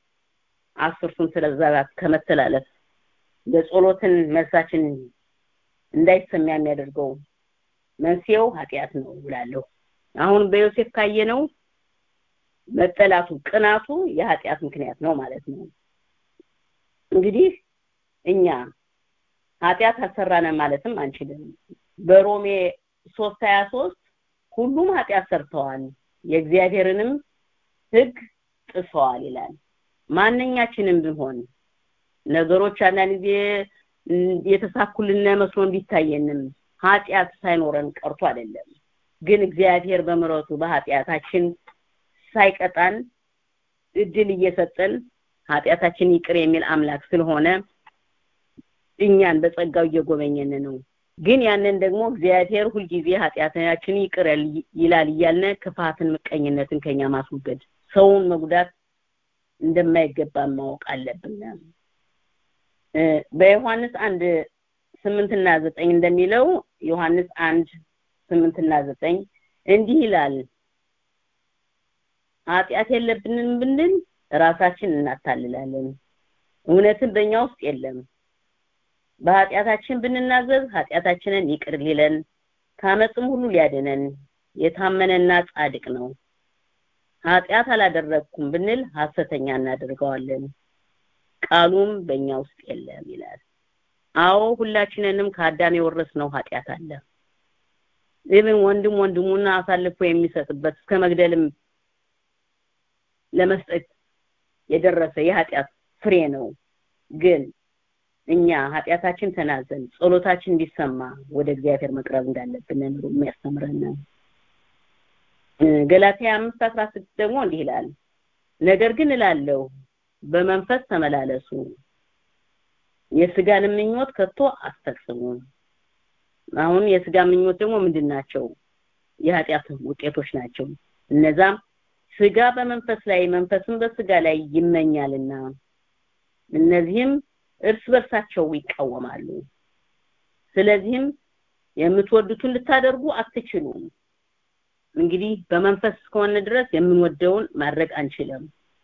አስርቱን ስለዛባት ከመተላለፍ ለጸሎትን መልሳችን እንዳይሰማ የሚያደርገው መንስኤው ኃጢአት ነው ብላለሁ አሁን በዮሴፍ ካየነው መጠላቱ ቅናቱ የኃጢአት ምክንያት ነው ማለት ነው እንግዲህ እኛ ኃጢአት አሰራነ ማለትም አንችልም በሮሜ 3:23 ሁሉም ኃጢአት ሰርተዋል የእግዚአብሔርንም ህግ ጥሰዋል ይላል ማንኛችንም ቢሆን ነገሮች አንዳንድ ጊዜ የተሳኩልን መስሎን ቢታየንም ኃጢአት ሳይኖረን ቀርቶ አይደለም ግን እግዚአብሔር በምረቱ በኃጢአታችን ሳይቀጣን እድል እየሰጠን ኃጢአታችን ይቅር የሚል አምላክ ስለሆነ እኛን በጸጋው እየጎበኘን ነው ግን ያንን ደግሞ እግዚአብሔር ሁልጊዜ ኃጢአታችን ይቅር ይላል እያልን ክፋትን ምቀኝነትን ከኛ ማስወገድ ሰውን መጉዳት እንደማይገባ ማወቅ አለብን በዮሐንስ አንድ ስምንትና ዘጠኝ እንደሚለው ዮሐንስ አንድ ስምንትና ዘጠኝ እንዲህ ይላል ኃጢአት የለብንም ብንል ራሳችን እናታልላለን እውነትን በእኛ ውስጥ የለም በኃጢአታችን ብንናዘዝ ኃጢአታችንን ይቅር ሊለን ከአመፅም ሁሉ ሊያድነን የታመነና ጻድቅ ነው ኃጢአት አላደረግኩም ብንል ሐሰተኛ እናደርገዋለን ቃሉም በእኛ ውስጥ የለም ይላል አዎ ሁላችንንም ከአዳም የወረስነው ኃጢአት አለ ኢቭን ወንድም ወንድሙና አሳልፎ የሚሰጥበት እስከ መግደልም ለመስጠት የደረሰ የኃጢአት ፍሬ ነው ግን እኛ ኃጢአታችን ተናዘን ጸሎታችን እንዲሰማ ወደ እግዚአብሔር መቅረብ እንዳለብን ነው የሚያስተምረን ገላትያ 5:16 ደግሞ እንዲህ ይላል ነገር ግን እላለሁ በመንፈስ ተመላለሱ የስጋን ምኞት ከቶ አስፈጽሙ አሁን የስጋ ምኞት ደግሞ ምንድን ናቸው የኃጢአት ውጤቶች ናቸው እነዛም ስጋ በመንፈስ ላይ መንፈስም በስጋ ላይ ይመኛልና እነዚህም እርስ በርሳቸው ይቃወማሉ ስለዚህም የምትወዱትን ልታደርጉ አትችሉም እንግዲህ በመንፈስ እስከሆነ ድረስ የምንወደውን ማድረግ አንችልም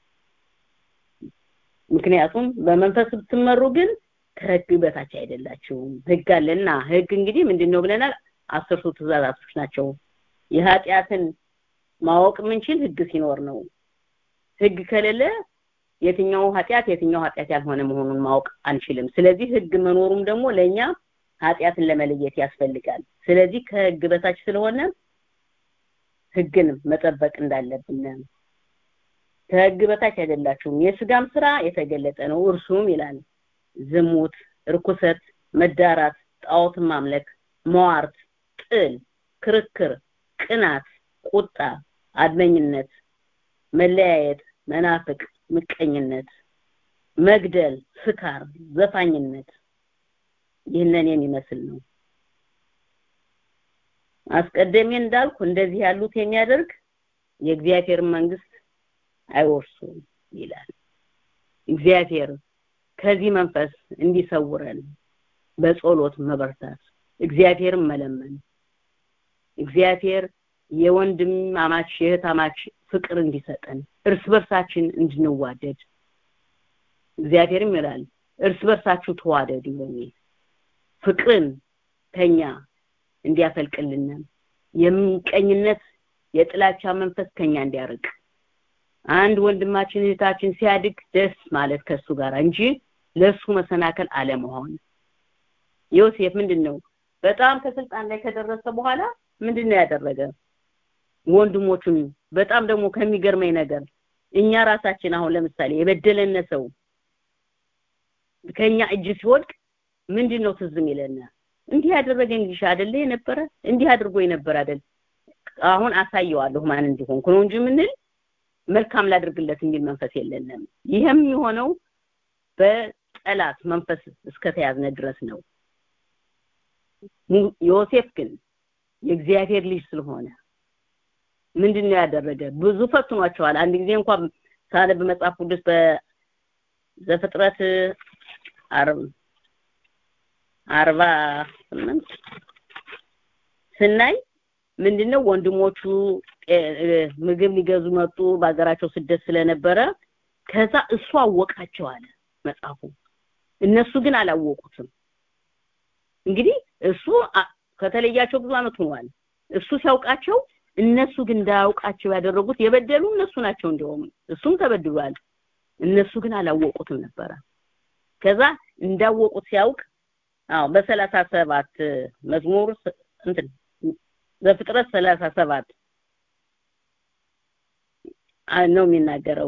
ምክንያቱም በመንፈስ ብትመሩ ግን ከህግ በታች አይደላችሁም ህግ አለና ህግ እንግዲህ ምንድነው ብለናል አስርቱ ትእዛዛቶች ናቸው የኃጢአትን ማወቅ የምንችል ህግ ሲኖር ነው ህግ ከሌለ የትኛው ኃጢአት የትኛው ኃጢአት ያልሆነ መሆኑን ማወቅ አንችልም ስለዚህ ህግ መኖሩም ደግሞ ለኛ ኃጢአትን ለመለየት ያስፈልጋል ስለዚህ ከህግ በታች ስለሆነ ህግን መጠበቅ እንዳለብን ከህግ በታች አይደላችሁም የስጋም ስራ የተገለጠ ነው እርሱም ይላል ዝሙት ርኩሰት መዳራት ጣዖትን ማምለክ መዋርት ጥል ክርክር ቅናት ቁጣ አድመኝነት መለያየት መናፍቅ ምቀኝነት መግደል ስካር ዘፋኝነት ይህንን የሚመስል ነው አስቀደሜ እንዳልኩ እንደዚህ ያሉት የሚያደርግ የእግዚአብሔር መንግስት አይወርሱም ይላል እግዚአብሔር ከዚህ መንፈስ እንዲሰውረን በጸሎት መበርታት እግዚአብሔርን መለመን እግዚአብሔር የወንድም አማች የእህት አማች ፍቅር እንዲሰጠን እርስ በርሳችን እንድንዋደድ እግዚአብሔርም ይላል እርስ በርሳችሁ ተዋደዱ የሚል ፍቅርን ከኛ እንዲያፈልቅልን የምቀኝነት የጥላቻ መንፈስ ከኛ እንዲያርቅ አንድ ወንድማችን እህታችን ሲያድግ ደስ ማለት ከሱ ጋር እንጂ ለሱ መሰናከል አለመሆን ዮሴፍ ምንድነው በጣም ከስልጣን ላይ ከደረሰ በኋላ ምንድነው ያደረገ ወንድሞቹን በጣም ደግሞ ከሚገርመኝ ነገር እኛ ራሳችን አሁን ለምሳሌ የበደለነ ሰው ከኛ እጅ ሲወድቅ ምንድነው ትዝም ይለና እንዲህ ያደረገኝ ልጅ አይደለ የነበረ እንዲህ አድርጎ የነበረ አይደል አሁን አሳየዋለሁ ማን እንዲሆንኩ ነው እንጂ ምንል መልካም ላድርግለት የሚል መንፈስ የለንም ይህም የሆነው በጠላት መንፈስ እስከተያዝነ ድረስ ነው ዮሴፍ ግን የእግዚአብሔር ልጅ ስለሆነ ምንድነው ያደረገ ብዙ ፈትኗቸዋል አንድ ጊዜ እንኳን ሳነብ መጽሐፍ ቅዱስ በዘፍጥረት አርብ አርባ ስምንት ስናይ ምንድነው ወንድሞቹ ምግብ ሊገዙ መጡ በሀገራቸው ስደት ስለነበረ ከዛ እሱ አወቃቸው አለ መጽሐፉ እነሱ ግን አላወቁትም እንግዲህ እሱ ከተለያቸው ብዙ አመት ሆኗል እሱ ሲያውቃቸው እነሱ ግን እንዳያውቃቸው ያደረጉት የበደሉ እነሱ ናቸው እንደውም እሱም ተበድሏል እነሱ ግን አላወቁትም ነበረ ከዛ እንዳወቁት ሲያውቅ አዎ በሰላሳ ሰባት መዝሙር እንትን በፍጥረት ሰላሳ ሰባት ነው የሚናገረው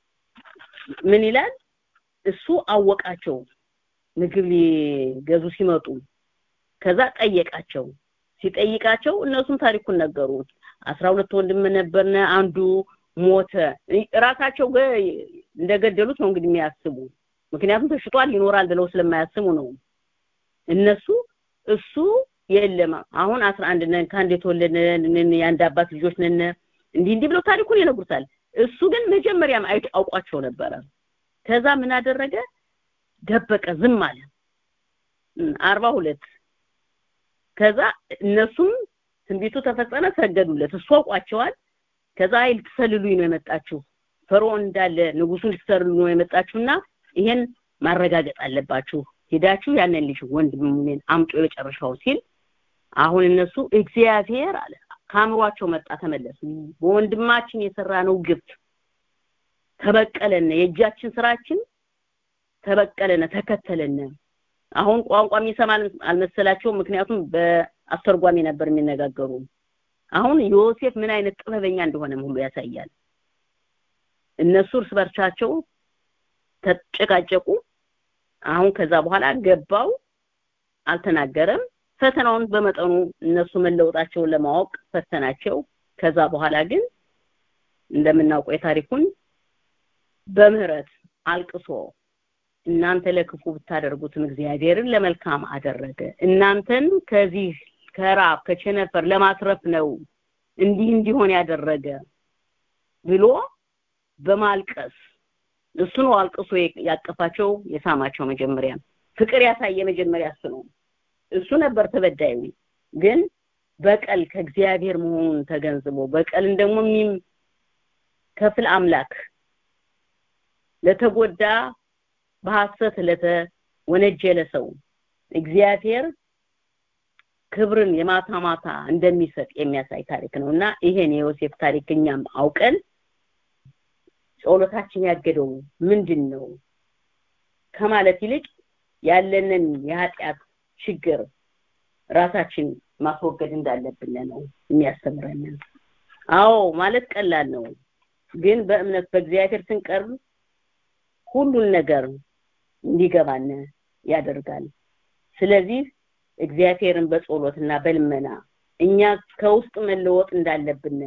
ምን ይላል እሱ አወቃቸው ምግብ ሊገዙ ሲመጡ ከዛ ጠየቃቸው ሲጠይቃቸው እነሱም ታሪኩን ነገሩ አስራ ሁለት ወንድም ነበርነ አንዱ ሞተ ራሳቸው እንደገደሉት ነው እንግዲህ የሚያስቡ ምክንያቱም ተሽጧል ይኖራል ብለው ስለማያስቡ ነው እነሱ እሱ የለም አሁን አስራ አንድ ነን ከአንድ የተወለድን የአንድ አባት ልጆች ነን እንዲህ እንዲህ ብለው ታሪኩን ይነግሩታል እሱ ግን መጀመሪያም አውቋቸው ነበረ ከዛ ምን አደረገ ደበቀ ዝም አለ አርባ ሁለት ከዛ እነሱም ትንቢቱ ተፈጸመ ሰገዱለት እሱ አውቋቸዋል ከዛ ኃይል ትሰልሉኝ ነው የመጣችሁ ፈርዖን እንዳለ ንጉሱን ልትሰልሉ ነው የመጣችሁና ይሄን ማረጋገጥ አለባችሁ ሄዳችሁ ያንን ልጅ ወንድሜን አምጡ የመጨረሻው ሲል አሁን እነሱ እግዚአብሔር አለ ካምሯቸው መጣ ተመለሱ በወንድማችን የሰራ ነው ግፍ ተበቀለነ የእጃችን ስራችን ተበቀለነ ተከተለነ አሁን ቋንቋ የሚሰማ አልመሰላቸው ምክንያቱም በአስተርጓሚ ነበር የሚነጋገሩ አሁን ዮሴፍ ምን አይነት ጥበበኛ እንደሆነም ሁሉ ያሳያል እነሱ እርስ በርሳቸው ተጨቃጨቁ አሁን ከዛ በኋላ ገባው አልተናገረም ፈተናውን በመጠኑ እነሱ መለወጣቸውን ለማወቅ ፈተናቸው ከዛ በኋላ ግን እንደምናውቀው የታሪኩን በምህረት አልቅሶ እናንተ ለክፉ ብታደርጉትም እግዚአብሔርን ለመልካም አደረገ እናንተን ከዚህ ከራብ ከቸነፈር ለማትረፍ ነው እንዲህ እንዲሆን ያደረገ ብሎ በማልቀስ እሱ ነው አልቅሶ ያቀፋቸው የሳማቸው መጀመሪያ ፍቅር ያሳየ መጀመሪያ እሱ ነው እሱ ነበር ተበዳዩ ግን በቀል ከእግዚአብሔር መሆኑን ተገንዝቦ በቀልን ደግሞ ከፍል አምላክ ለተጎዳ በሐሰት ለተወነጀለ ሰው እግዚአብሔር ክብርን የማታ ማታ እንደሚሰጥ የሚያሳይ ታሪክ ነው እና ይሄን የዮሴፍ ታሪክ እኛም አውቀን ጸሎታችን ያገደው ምንድን ነው ከማለት ይልቅ ያለንን የኃጢአት ችግር ራሳችን ማስወገድ እንዳለብን ነው የሚያስተምረን አዎ ማለት ቀላል ነው ግን በእምነት በእግዚአብሔር ስንቀርብ ሁሉን ነገር እንዲገባን ያደርጋል ስለዚህ እግዚአብሔርን በጸሎትና በልመና እኛ ከውስጥ መለወጥ እንዳለብን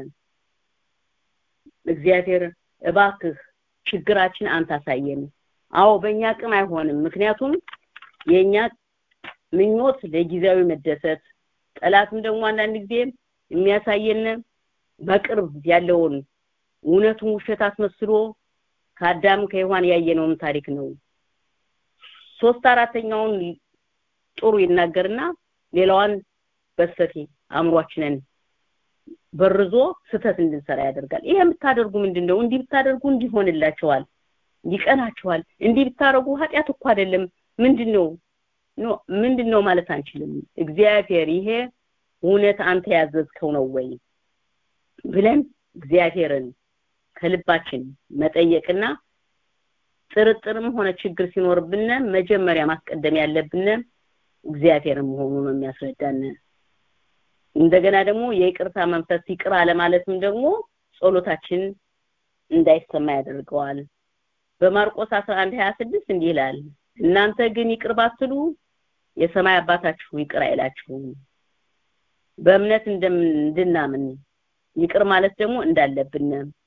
እግዚአብሔር እባክህ ችግራችን አንተ አሳየን። አዎ በእኛ አቅም አይሆንም። ምክንያቱም የእኛ ምኞት ለጊዜያዊ መደሰት፣ ጠላትም ደግሞ አንዳንድ ጊዜ የሚያሳየን በቅርብ ያለውን እውነቱን ውሸት አስመስሎ ከአዳም ከሔዋን ያየነውን ታሪክ ነው። ሶስት አራተኛውን ጥሩ ይናገርና ሌላዋን በስተቴ አእምሯችንን በርዞ ስተት እንድንሰራ ያደርጋል። ይሄ የምታደርጉ ምንድን ነው? እንዲህ ብታደርጉ እንዲሆንላቸዋል፣ ይቀናቸዋል። እንዲህ ብታደርጉ ኃጢአት እኮ አይደለም። ምንድን ነው ኖ ምንድን ነው ማለት አንችልም። እግዚአብሔር ይሄ እውነት አንተ ያዘዝከው ነው ወይ ብለን እግዚአብሔርን ከልባችን መጠየቅና ጥርጥርም ሆነ ችግር ሲኖርብን መጀመሪያ ማስቀደም ያለብን እግዚአብሔርን መሆኑ ነው የሚያስረዳን። እንደገና ደግሞ የይቅርታ መንፈስ ይቅር አለማለትም ደግሞ ጸሎታችን እንዳይሰማ ያደርገዋል። በማርቆስ 11 26 እንዲህ ይላል፣ እናንተ ግን ይቅር ባትሉ የሰማይ አባታችሁ ይቅር አይላችሁም። በእምነት እንድናምን ይቅር ማለት ደግሞ እንዳለብን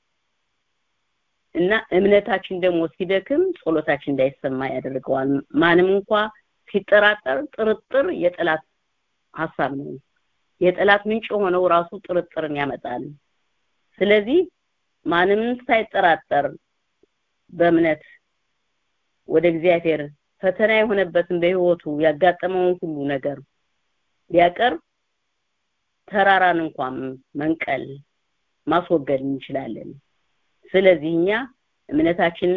እና እምነታችን ደግሞ ሲደክም ጸሎታችን እንዳይሰማ ያደርገዋል። ማንም እንኳ ሲጠራጠር ጥርጥር የጠላት ሀሳብ ነው። የጠላት ምንጭ የሆነው ራሱ ጥርጥርን ያመጣል። ስለዚህ ማንም ሳይጠራጠር በእምነት ወደ እግዚአብሔር ፈተና የሆነበትን በህይወቱ ያጋጠመውን ሁሉ ነገር ቢያቀርብ ተራራን እንኳን መንቀል ማስወገድ እንችላለን። ስለዚህ እኛ እምነታችንን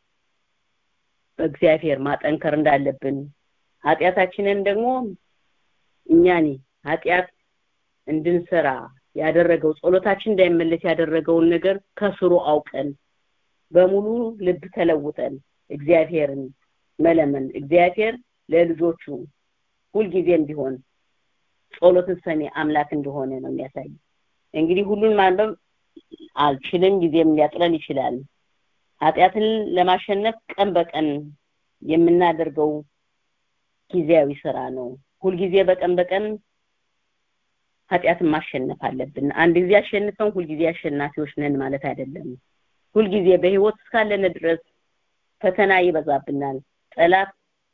በእግዚአብሔር ማጠንከር እንዳለብን ኃጢአታችንን ደግሞ እኛኒ ኃጢአት እንድንሰራ ያደረገው ጸሎታችን እንዳይመለስ ያደረገውን ነገር ከስሩ አውቀን በሙሉ ልብ ተለውጠን እግዚአብሔርን መለመን እግዚአብሔር ለልጆቹ ሁልጊዜም ቢሆን ጸሎትን ሰሚ አምላክ እንደሆነ ነው የሚያሳይ። እንግዲህ ሁሉን ማንበብ አልችልም፣ ጊዜም ሊያጥረን ይችላል። ኃጢአትን ለማሸነፍ ቀን በቀን የምናደርገው ጊዜያዊ ስራ ነው። ሁልጊዜ በቀን በቀን ኃጢአትን ማሸነፍ አለብን። አንድ ጊዜ አሸንፈን ሁልጊዜ አሸናፊዎች ነን ማለት አይደለም። ሁልጊዜ በህይወት እስካለን ድረስ ፈተና ይበዛብናል። ጠላት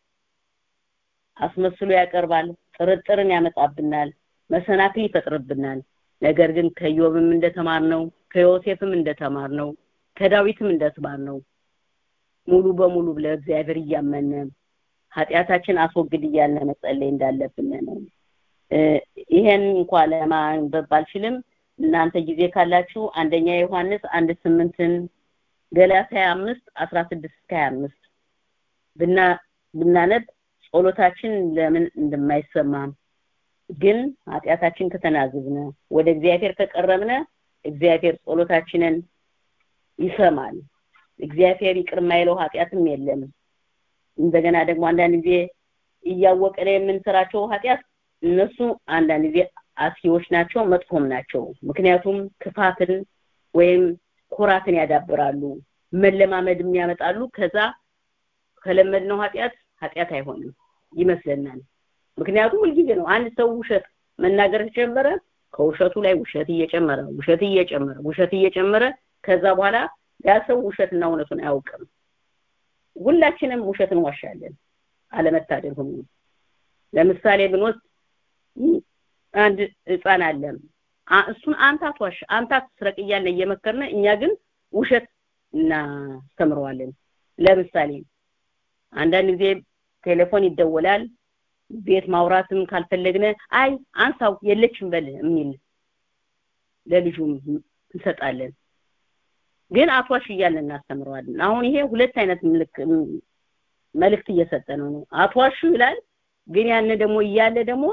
አስመስሎ ያቀርባል፣ ጥርጥርን ያመጣብናል፣ መሰናክል ይፈጥርብናል። ነገር ግን ከዮብም እንደተማርነው ከዮሴፍም እንደተማርነው ከዳዊትም እንደተማርነው ሙሉ በሙሉ ለእግዚአብሔር እያመነ ኃጢአታችን አስወግድ እያለ መጸለይ እንዳለብን ነው። ይሄን እንኳን ለማንበብ ባልችልም እናንተ ጊዜ ካላችሁ አንደኛ ዮሐንስ አንድ ስምንትን ገላትያ አምስት አስራ ስድስት እስከ ሀያ አምስት ብና ብናነብ ጸሎታችን ለምን እንደማይሰማ ግን ኃጢአታችን ከተናዘዝነ ወደ እግዚአብሔር ከቀረብነ እግዚአብሔር ጸሎታችንን ይሰማል። እግዚአብሔር ይቅር የማይለው ኃጢአትም የለም። እንደገና ደግሞ አንዳንድ ጊዜ እያወቀን የምንሰራቸው ኃጢአት እነሱ አንዳንድ ጊዜ አስጊዎች ናቸው፣ መጥፎም ናቸው። ምክንያቱም ክፋትን ወይም ኩራትን ያዳብራሉ፣ መለማመድም ያመጣሉ። ከዛ ከለመድነው ኃጢአት ኃጢአት አይሆንም ይመስለናል። ምክንያቱም ሁልጊዜ ነው አንድ ሰው ውሸት መናገር ተጀመረ፣ ከውሸቱ ላይ ውሸት እየጨመረ ውሸት እየጨመረ ውሸት እየጨመረ ከዛ በኋላ ያ ሰው ውሸትና እውነቱን አያውቅም። ሁላችንም ውሸት እንዋሻለን፣ አለመታደል ሁሉ። ለምሳሌ ብንወስድ አንድ ህፃን አለ እሱን አንተ አትዋሽ፣ አንተ አትስረቅ እያልን እየመከርነ እኛ ግን ውሸት እናስተምረዋለን። ለምሳሌ አንዳንድ ጊዜ ቴሌፎን ይደወላል ቤት ማውራትም ካልፈለግነ አይ አንሳው የለችም በል የሚል ለልጁም እንሰጣለን። ግን አትዋሽ እያልን እናስተምረዋለን። አሁን ይሄ ሁለት አይነት መልእክት እየሰጠ ነው ነው አትዋሹ ይላል። ግን ያን ደግሞ እያለ ደግሞ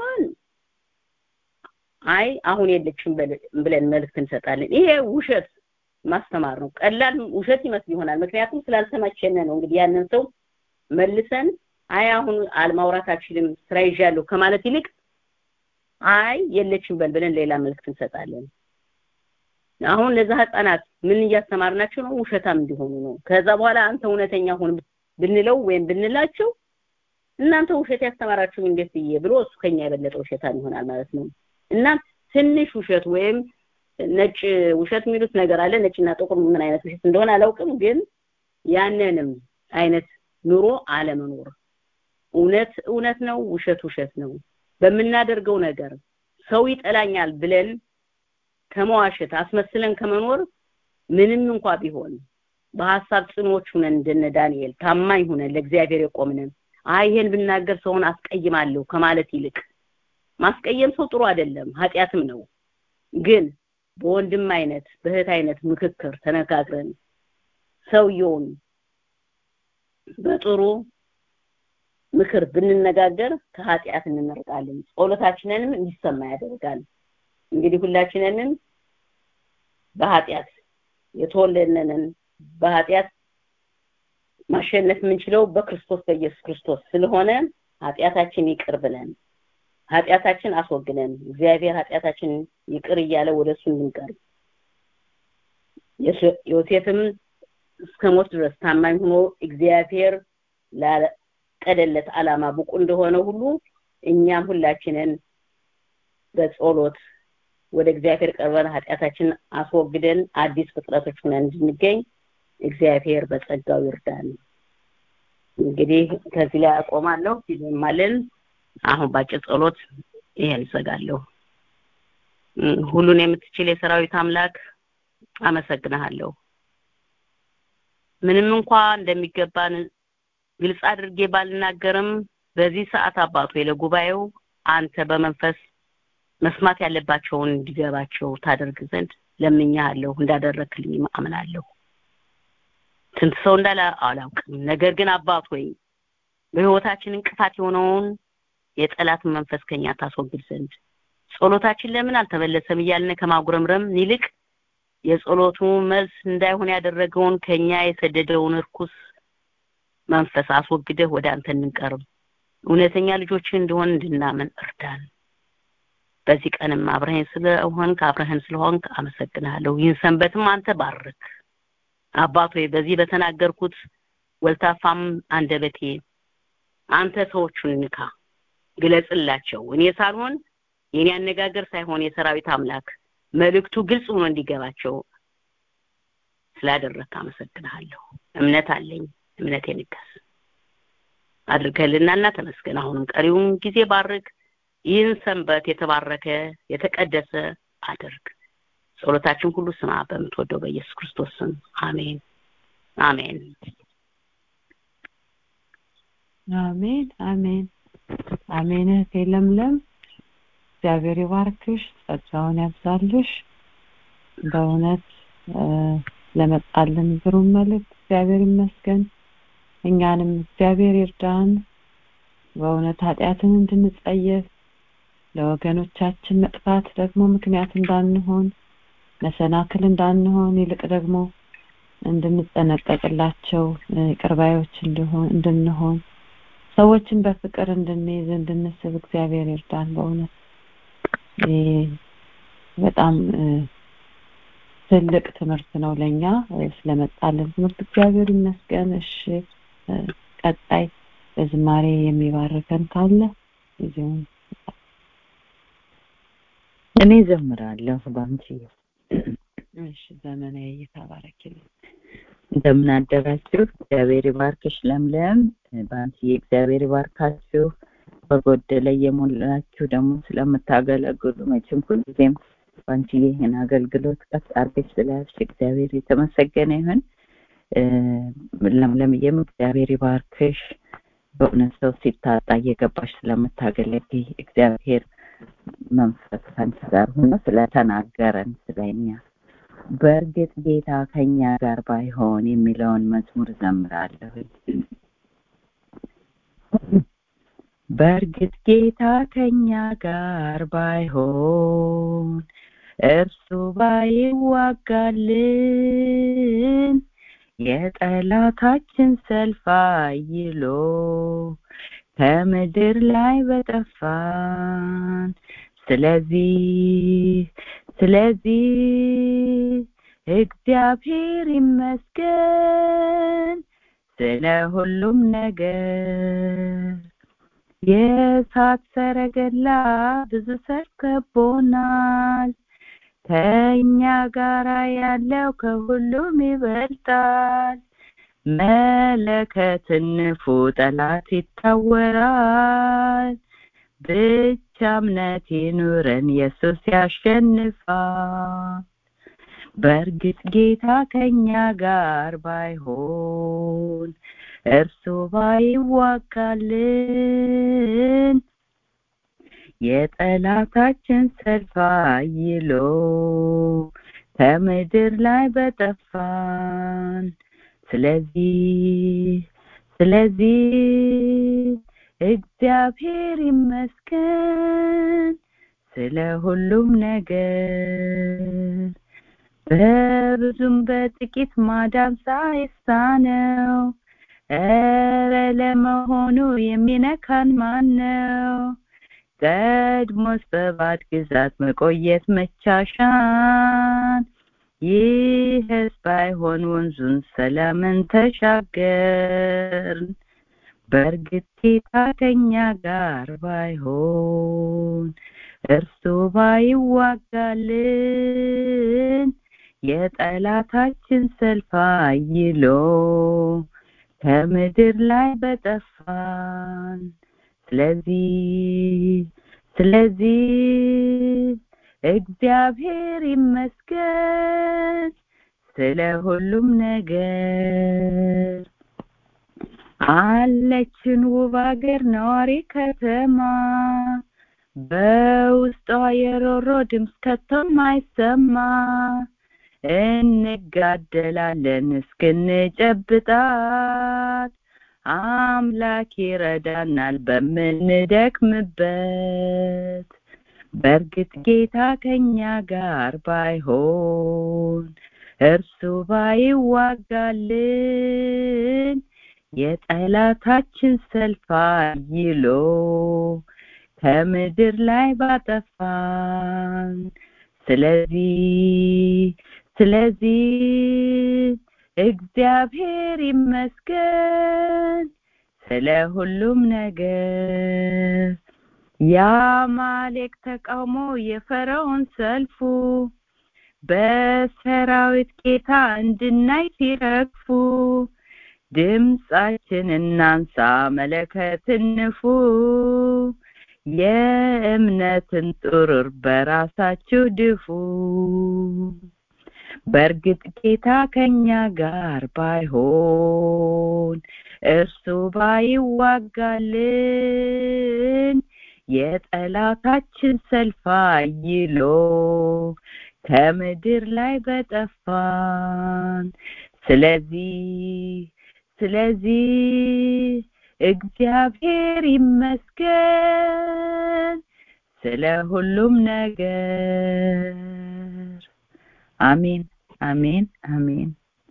አይ አሁን የለችም ብለን መልእክት እንሰጣለን። ይሄ ውሸት ማስተማር ነው። ቀላል ውሸት ይመስል ይሆናል። ምክንያቱም ስላልተመቸነ ነው። እንግዲህ ያንን ሰው መልሰን አይ አሁን አልማውራት አልችልም ስራ ይዣለሁ ከማለት ይልቅ አይ የለችም በል ብለን ሌላ መልእክት እንሰጣለን። አሁን ለዛ ህፃናት ምን እያስተማርናቸው ነው? ውሸታም እንዲሆኑ ነው። ከዛ በኋላ አንተ እውነተኛ ሁን ብንለው ወይም ብንላቸው እናንተ ውሸት ያስተማራችሁ እንዴት ብዬ ብሎ እሱ ከኛ የበለጠ ውሸታም ይሆናል ማለት ነው እና ትንሽ ውሸት ወይም ነጭ ውሸት የሚሉት ነገር አለ ነጭና ጥቁር ምን አይነት ውሸት እንደሆነ አላውቅም ግን ያንንም አይነት ኑሮ አለመኖር እውነት እውነት ነው ውሸት ውሸት ነው በምናደርገው ነገር ሰው ይጠላኛል ብለን ከመዋሸት አስመስለን ከመኖር ምንም እንኳ ቢሆን በሐሳብ ጽኖች ሁነን እንደነ ዳንኤል ታማኝ ሁነን ለእግዚአብሔር የቆምነን አይ ይሄን ብናገር ሰውን አስቀይማለሁ ከማለት ይልቅ ማስቀየም ሰው ጥሩ አይደለም ኃጢአትም ነው ግን በወንድም አይነት በእህት አይነት ምክክር ተነጋግረን ሰውየውን በጥሩ ምክር ብንነጋገር ከኃጢአት እንመርቃለን ጸሎታችንንም እንዲሰማ ያደርጋል እንግዲህ ሁላችንንም በኃጢአት የተወለድነንን በኃጢአት ማሸነፍ የምንችለው በክርስቶስ በኢየሱስ ክርስቶስ ስለሆነ ኃጢአታችን ይቅር ብለን ኃጢአታችን አስወግደን እግዚአብሔር ኃጢአታችን ይቅር እያለ ወደ እሱ እንድንቀርብ ዮሴፍም እስከ ሞት ድረስ ታማኝ ሆኖ እግዚአብሔር ላቀደለት ዓላማ ብቁ እንደሆነ ሁሉ እኛም ሁላችንን በጸሎት ወደ እግዚአብሔር ቀርበን ኃጢአታችን አስወግደን አዲስ ፍጥረቶች ሆነን እንድንገኝ እግዚአብሔር በጸጋው ይርዳን እንግዲህ ከዚህ ላይ አቆማለሁ ይዘማልን አሁን ባጭር ጸሎት ይሄን ዘጋለሁ ሁሉን የምትችል የሰራዊት አምላክ አመሰግናለሁ ምንም እንኳ እንደሚገባን ግልጽ አድርጌ ባልናገርም በዚህ ሰዓት አባቶ ለጉባኤው አንተ በመንፈስ መስማት ያለባቸውን እንዲገባቸው ታደርግ ዘንድ ለምኛለሁ እንዳደረክልኝ አምናለሁ ስንት ሰው እንዳለ አላውቅም ነገር ግን አባት ሆይ በህይወታችን እንቅፋት የሆነውን የጠላትን መንፈስ ከኛ ታስወግድ ዘንድ ጸሎታችን ለምን አልተመለሰም እያልን ከማጉረምረም ይልቅ የጸሎቱ መልስ እንዳይሆን ያደረገውን ከኛ የሰደደውን እርኩስ መንፈስ አስወግደህ ወደ አንተ እንቀርብ እውነተኛ ልጆች እንደሆን እንድናምን እርዳን በዚህ ቀንም አብረህን ስለሆንክ አብረህን ስለሆንክ አመሰግናለሁ ይህን ሰንበትም አንተ ባርክ አባት ሆይ በዚህ በተናገርኩት ወልታፋም አንደበቴ አንተ ሰዎቹን ንካ ግለጽላቸው እኔ ሳልሆን የኔ አነጋገር ሳይሆን የሰራዊት አምላክ መልእክቱ ግልጽ ሆኖ እንዲገባቸው ስላደረክ አመሰግናለሁ እምነት አለኝ እምነቴ ንገስ አድርገልናና ተመስገን አሁንም ቀሪውን ጊዜ ባርክ ይህን ሰንበት የተባረከ የተቀደሰ አድርግ ጸሎታችን ሁሉ ስማ በምትወደው በኢየሱስ ክርስቶስ ስም አሜን አሜን አሜን አሜን አሜን እህቴ ለምለም እግዚአብሔር ይባርክሽ ጸጋውን ያብዛልሽ በእውነት ለመጣልን ግሩም መልእክት እግዚአብሔር ይመስገን እኛንም እግዚአብሔር ይርዳን በእውነት ኃጢአትን እንድንጸየፍ ለወገኖቻችን መጥፋት ደግሞ ምክንያት እንዳንሆን መሰናክል እንዳንሆን ይልቅ ደግሞ እንድንጠነቀቅላቸው ቅርባዮች እንድሆን እንድንሆን ሰዎችን በፍቅር እንድንይዝ እንድንስብ እግዚአብሔር ይርዳን በእውነት በጣም ትልቅ ትምህርት ነው ለኛ ስለመጣልን ትምህርት እግዚአብሔር ይመስገን እሺ ቀጣይ በዝማሬ የሚባርከን ካለ ጊዜውን እኔ ዘምራለሁ ባንቺ እሺ ዘመናዊ እየተባረክልኝ እንደምን አደራችሁ እግዚአብሔር ይባርክሽ ለምለም ባንቺ እግዚአብሔር ይባርካችሁ በጎደለ የሞላችሁ ደግሞ ስለምታገለግሉ መቼም ሁልጊዜም ባንቺ ይህን አገልግሎት ቀጥ አርገሽ ስለያዝሽ እግዚአብሔር የተመሰገነ ይሁን ለምለምዬም እግዚአብሔር ይባርክሽ በእውነት ሰው ሲታጣ እየገባሽ ስለምታገለግይ እግዚአብሔር መንፈስ ከአንቺ ጋር ሆኖ ስለተናገረን ስለኛ በእርግጥ ጌታ ከኛ ጋር ባይሆን የሚለውን መዝሙር ዘምራለሁ በእርግጥ ጌታ ከኛ ጋር ባይሆን እርሱ ባይዋጋልን የጠላታችን ሰልፍ አይሎ ከምድር ላይ በጠፋን ስለዚህ ስለዚህ እግዚአብሔር ይመስገን ስለ ሁሉም ነገር የእሳት ሰረገላ ብዙ ሰልፍ ከቦናል ከእኛ ጋራ ያለው ከሁሉም ይበልጣል መለከትን ንፉ ጠላት ይታወራል ብቻ እምነት ይኑረን ኢየሱስ ያሸንፋል በእርግጥ ጌታ ከኛ ጋር ባይሆን እርሱ ባይዋጋልን የጠላታችን ሰልፍ አይሎ ከምድር ላይ በጠፋን ስለዚህ ስለዚህ እግዚአብሔር ይመስገን ስለ ሁሉም ነገር በብዙም በጥቂት ማዳን ሳይሳነው ኧረ ለመሆኑ የሚነካን ማን ነው ቀድሞስ በባድ ግዛት መቆየት መቻሻን ይህስ ባይሆን ወንዙን ሰላምን ተሻገርን በእርግጥ ጌታ ከኛ ጋር ባይሆን እርሱ ባይዋጋልን የጠላታችን ሰልፍ አይሎ ከምድር ላይ በጠፋን ስለዚህ ስለዚህ እግዚአብሔር ይመስገን ስለ ሁሉም ነገር አለችን ውብ አገር ነዋሪ ከተማ በውስጧ የሮሮ ድምፅ ከቶም አይሰማ እንጋደላለን እስክንጨብጣት አምላክ ይረዳናል በምንደክምበት በእርግጥ ጌታ ከኛ ጋር ባይሆን እርሱ ባይዋጋልን የጠላታችን ሰልፍ አይሎ ከምድር ላይ ባጠፋን ስለዚህ ስለዚህ እግዚአብሔር ይመስገን ስለ ሁሉም ነገር የአማሌቅ ተቃውሞ የፈርዖን ሰልፉ በሰራዊት ጌታ እንድናይ ሲረግፉ ድምፃችን እናንሳ መለከት እንፉ የእምነትን ጥሩር በራሳችሁ ድፉ በእርግጥ ጌታ ከኛ ጋር ባይሆን እርሱ ባይዋጋልን የጠላታችን ሰልፍ አይሎ ከምድር ላይ በጠፋን ስለዚህ ስለዚህ እግዚአብሔር ይመስገን ስለ ሁሉም ነገር አሜን አሜን አሜን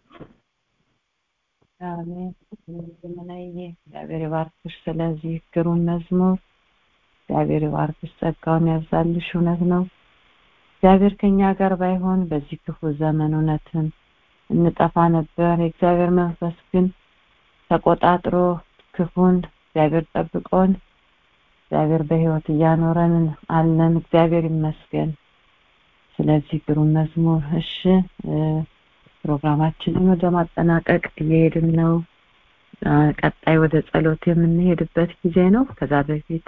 አሜን ዘመናዬ እግዚአብሔር ይባርክሽ ስለዚህ ግሩም መዝሙር እግዚአብሔር ይባርክሽ ጸጋውን ያብዛልሽ እውነት ነው እግዚአብሔር ከኛ ጋር ባይሆን በዚህ ክፉ ዘመን እውነትን እንጠፋ ነበር የእግዚአብሔር መንፈስ ግን ተቆጣጥሮ ክፉን እግዚአብሔር ጠብቆን እግዚአብሔር በህይወት እያኖረን አለን እግዚአብሔር ይመስገን ስለዚህ ግሩም መዝሙር እሺ ፕሮግራማችንን ወደ ማጠናቀቅ እየሄድን ነው ቀጣይ ወደ ጸሎት የምንሄድበት ጊዜ ነው ከዛ በፊት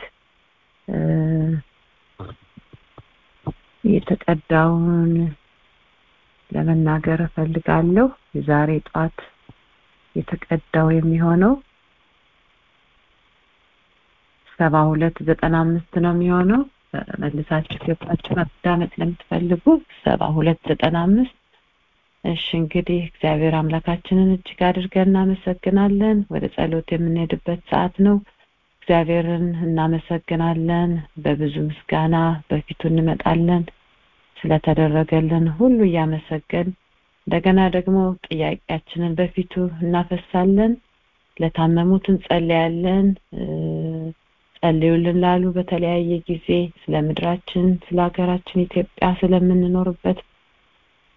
የተቀዳውን ለመናገር እፈልጋለሁ የዛሬ ጧት የተቀዳው የሚሆነው ሰባ ሁለት ዘጠና አምስት ነው የሚሆነው መልሳችሁ ገብታችሁ ማዳመጥ ለምትፈልጉ ሰባ ሁለት ዘጠና አምስት እሺ እንግዲህ እግዚአብሔር አምላካችንን እጅግ አድርገን እናመሰግናለን ወደ ጸሎት የምንሄድበት ሰዓት ነው እግዚአብሔርን እናመሰግናለን በብዙ ምስጋና በፊቱ እንመጣለን ስለተደረገልን ሁሉ እያመሰገን እንደገና ደግሞ ጥያቄያችንን በፊቱ እናፈሳለን ለታመሙት እንጸልያለን ጸልዩልን ላሉ በተለያየ ጊዜ ስለ ምድራችን ስለ ሀገራችን ኢትዮጵያ ስለምንኖርበት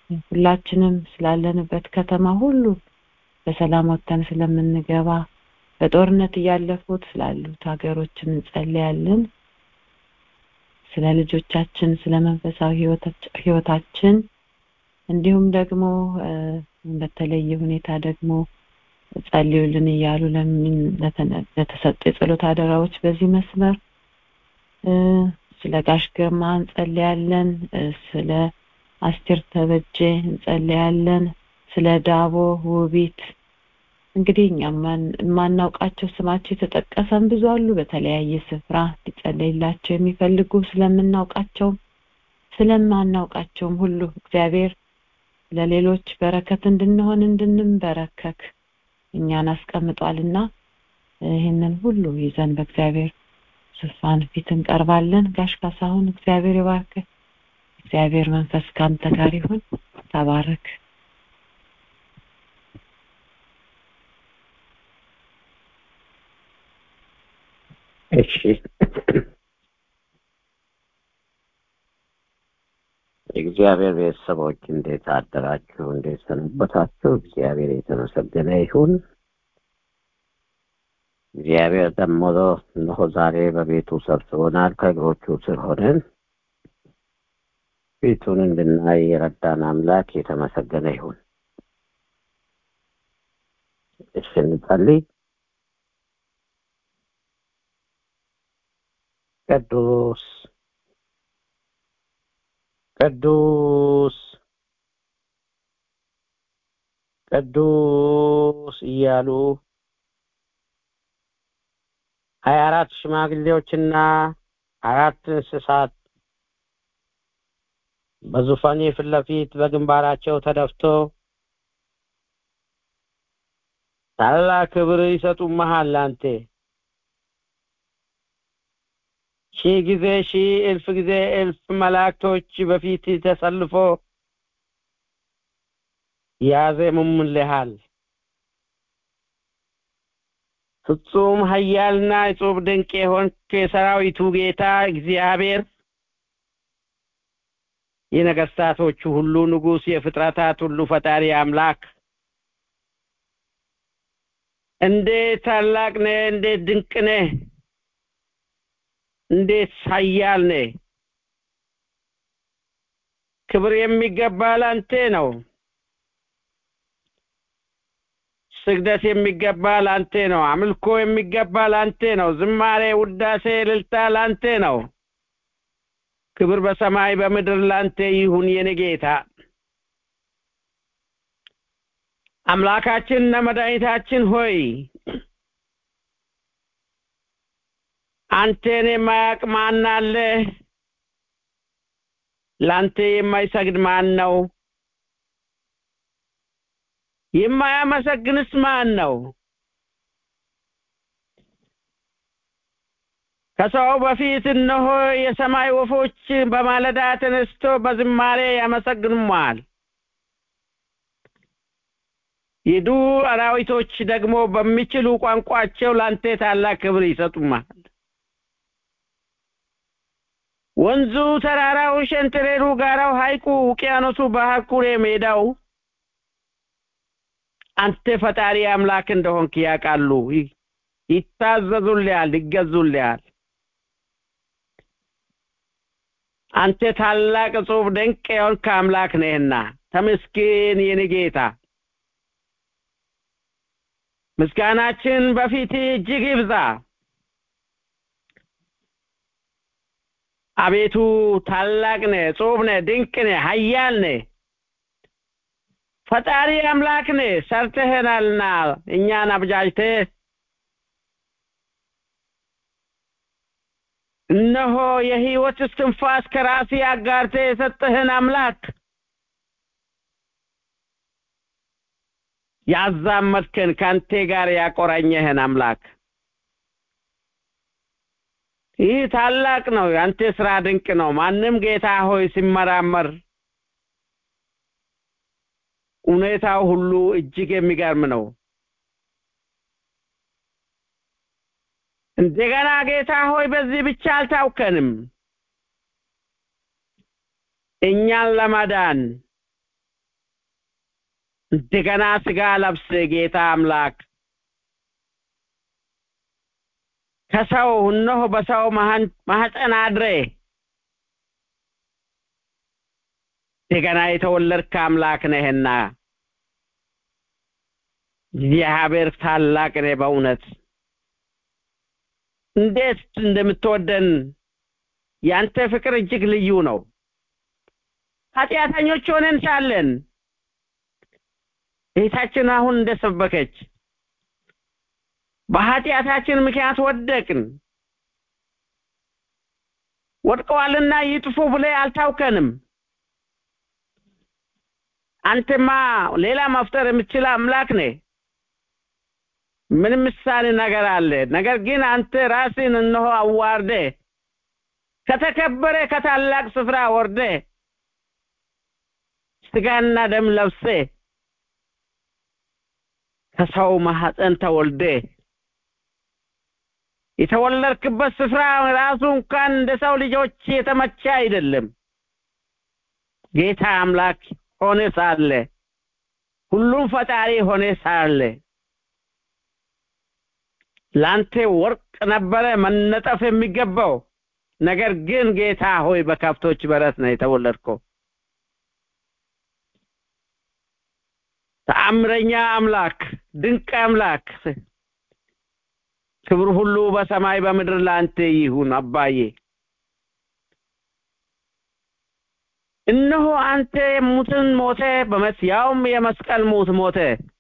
ሁላችንም ስላለንበት ከተማ ሁሉ በሰላም ወጥተን ስለምንገባ በጦርነት እያለፉት ስላሉት ሀገሮችን እንጸልያለን ስለ ልጆቻችን ስለ መንፈሳዊ ህይወታችን እንዲሁም ደግሞ በተለየ ሁኔታ ደግሞ ጸልዩልን እያሉ ለምን ለተሰጡ የጸሎት አደራዎች በዚህ መስመር ስለ ጋሽ ግርማ እንጸልያለን ስለ አስቴር ተበጀ እንጸልያለን ስለ ዳቦ ውቢት እንግዲህ እኛ የማናውቃቸው ስማቸው የተጠቀሰን ብዙ አሉ በተለያየ ስፍራ ሊጸለይላቸው የሚፈልጉ ስለምናውቃቸው ስለማናውቃቸውም ሁሉ እግዚአብሔር ለሌሎች በረከት እንድንሆን እንድንበረከክ እኛን አስቀምጧልና ይህንን ሁሉ ይዘን በእግዚአብሔር ዙፋን ፊት እንቀርባለን ጋሽ ካሳሁን እግዚአብሔር ይባርክ እግዚአብሔር መንፈስ ካንተ ጋር ይሁን ተባረክ እሺ የእግዚአብሔር ቤተሰቦች እንዴት አደራችሁ እንዴት ሰነበታችሁ እግዚአብሔር የተመሰገነ ይሁን እግዚአብሔር ደግሞ እነሆ ዛሬ በቤቱ ሰብስቦናል ከእግሮቹ ስር ሆነን ፊቱን እንድናይ የረዳን አምላክ የተመሰገነ ይሁን እሺ እንጸልይ ቅዱስ ቅዱስ ቅዱስ እያሉ ሀያ አራት ሽማግሌዎችና አራት እንስሳት በዙፋኔ ፊት ለፊት በግንባራቸው ተደፍቶ ታላቅ ክብር ይሰጡመሃል አንተ ሺህ ጊዜ ሺህ እልፍ ጊዜ እልፍ መላእክቶች በፊት ተሰልፎ ያዜሙልሃል ፍጹም ኃያልና እጹብ ድንቅ የሆንክ የሰራዊቱ ጌታ እግዚአብሔር የነገስታቶቹ ሁሉ ንጉስ የፍጥረታት ሁሉ ፈጣሪ አምላክ እንዴት ታላቅ ነህ እንዴት ድንቅ ነህ እንዴት ኃያል ነህ ክብር የሚገባ ላንተ ነው ስግደት የሚገባ ላንተ ነው አምልኮ የሚገባ ላንተ ነው ዝማሬ ውዳሴ እልልታ ላንተ ነው ክብር በሰማይ በምድር ላንተ ይሁን የኔ ጌታ አምላካችንና መድኃኒታችን ሆይ አንተን የማያውቅ ማን አለ ላንተ የማይሰግድ ማን ነው የማያመሰግንስ ማን ነው ከሰው በፊት እነሆ የሰማይ ወፎች በማለዳ ተነስቶ በዝማሬ ያመሰግኑማል የዱር አራዊቶች ደግሞ በሚችሉ ቋንቋቸው ላንተ ታላቅ ክብር ይሰጡማል ወንዙ ተራራው ሸንተረሩ ጋራው ሐይቁ ውቅያኖሱ ባህር ኩሬ ሜዳው አንተ ፈጣሪ አምላክ እንደሆንክ ያውቃሉ ይታዘዙልሃል ይገዙልሃል አንተ ታላቅ ጽሁፍ ድንቅ የሆንክ አምላክ ነህና ተመስገን የኔ ጌታ ምስጋናችን በፊት እጅግ ይብዛ አቤቱ ታላቅ ነህ ጽሁፍ ነህ ድንቅ ነህ ሀያል ነህ ፈጣሪ አምላክ ነህ ሰርተህናልና እኛን አብጃጅተህ እነሆ የህይወት እስትንፋስ ከራሴ አጋርተ የሰጠህን አምላክ ያዛመድከን ከአንቴ ጋር ያቆራኘህን አምላክ ይህ ታላቅ ነው የአንተ ስራ ድንቅ ነው ማንም ጌታ ሆይ ሲመራመር ሁኔታው ሁሉ እጅግ የሚገርም ነው እንደገና ጌታ ሆይ በዚህ ብቻ አልታውከንም እኛን ለማዳን እንደገና ስጋ ለብስ ጌታ አምላክ ከሰው እነሆ በሰው ማህፀን አድሬ እንደገና የተወለድክ አምላክ ነህና እግዚአብሔር ታላቅ ነህ በእውነት እንዴት እንደምትወደን ያንተ ፍቅር እጅግ ልዩ ነው ኃጢአተኞች ሆነን ሳለን እህታችን አሁን እንደሰበከች በኃጢአታችን ምክንያት ወደቅን ወድቀዋልና ይጥፉ ብለ አልታውከንም አንተማ ሌላ መፍጠር የምትችል አምላክ ነህ ምንም ምሳሌ ነገር አለ ነገር ግን አንተ ራስን እነሆ አዋርደ ከተከበረ ከታላቅ ስፍራ ወርደ ስጋና ደም ለብሴ ከሰው ማህፀን ተወልደ የተወለድክበት ስፍራ ራሱ እንኳን እንደ ሰው ልጆች የተመቸ አይደለም ጌታ አምላክ ሆነ ሳለ ሁሉም ፈጣሪ ሆነ ሳለ ላንተ ወርቅ ነበረ መነጠፍ የሚገባው ነገር ግን ጌታ ሆይ በከብቶች በረት ነው የተወለድከው ተአምረኛ አምላክ ድንቅ አምላክ ክብር ሁሉ በሰማይ በምድር ለአንተ ይሁን አባዬ እነሆ አንተ ሙትን ሞተ በመስ ያውም የመስቀል ሞት ሞተ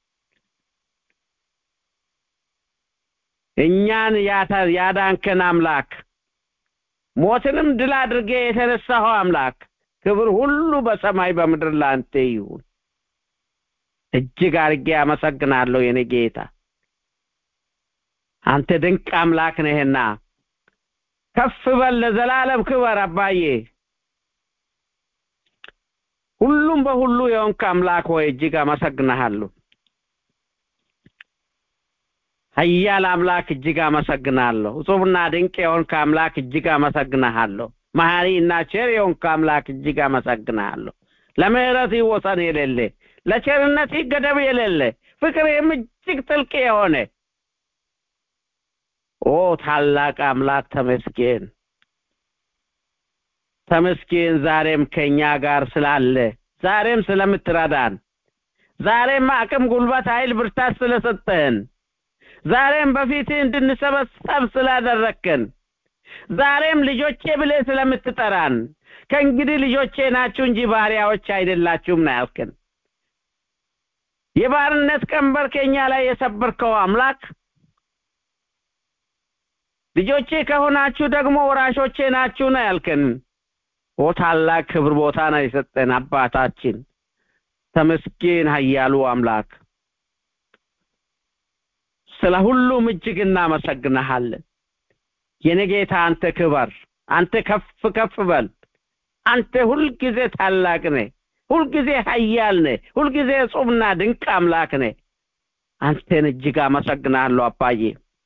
እኛን ያዳንከን አምላክ ሞትንም ድል አድርጌ የተነሳኸው አምላክ ክብር ሁሉ በሰማይ በምድር ለአንተ ይሁን እጅግ አርጌ አመሰግናለሁ የኔ ጌታ አንተ ድንቅ አምላክ ነህና ከፍ በል ለዘላለም ክበር አባዬ ሁሉም በሁሉ የሆንክ አምላክ ሆይ እጅግ አመሰግናለሁ ሀያል አምላክ እጅግ አመሰግናለሁ እጹብና ድንቅ የሆንክ አምላክ እጅግ አመሰግናለሁ መሐሪ እና ቸር የሆንክ አምላክ እጅግ አመሰግናለሁ ለምህረት ወሰን የሌለ ለቸርነት ገደብ የሌለ ፍቅርም እጅግ ጥልቅ የሆነ ኦ ታላቅ አምላክ ተመስገን ተመስገን ዛሬም ከኛ ጋር ስላለ ዛሬም ስለምትረዳን ዛሬም አቅም ጉልበት ኃይል ብርታት ስለሰጠህን ዛሬም በፊት እንድንሰበሰብ ስላደረግከን ዛሬም ልጆቼ ብለህ ስለምትጠራን ከእንግዲህ ልጆቼ ናችሁ እንጂ ባሪያዎች አይደላችሁም ነው ያልከን የባርነት ቀንበር ከኛ ላይ የሰበርከው አምላክ ልጆቼ ከሆናችሁ ደግሞ ወራሾቼ ናችሁ ነው ያልከን ኦ ታላቅ ክብር ቦታ ነው የሰጠን አባታችን ተመስገን ሀያሉ አምላክ ስለ ሁሉም እጅግ እናመሰግናሃለን የኔ ጌታ አንተ ክበር አንተ ከፍ ከፍ በል አንተ ሁልጊዜ ታላቅ ነህ ሁልጊዜ ሀያል ነህ ሁልጊዜ ጹምና ድንቅ አምላክ ነህ አንተን እጅግ አመሰግናለሁ አባዬ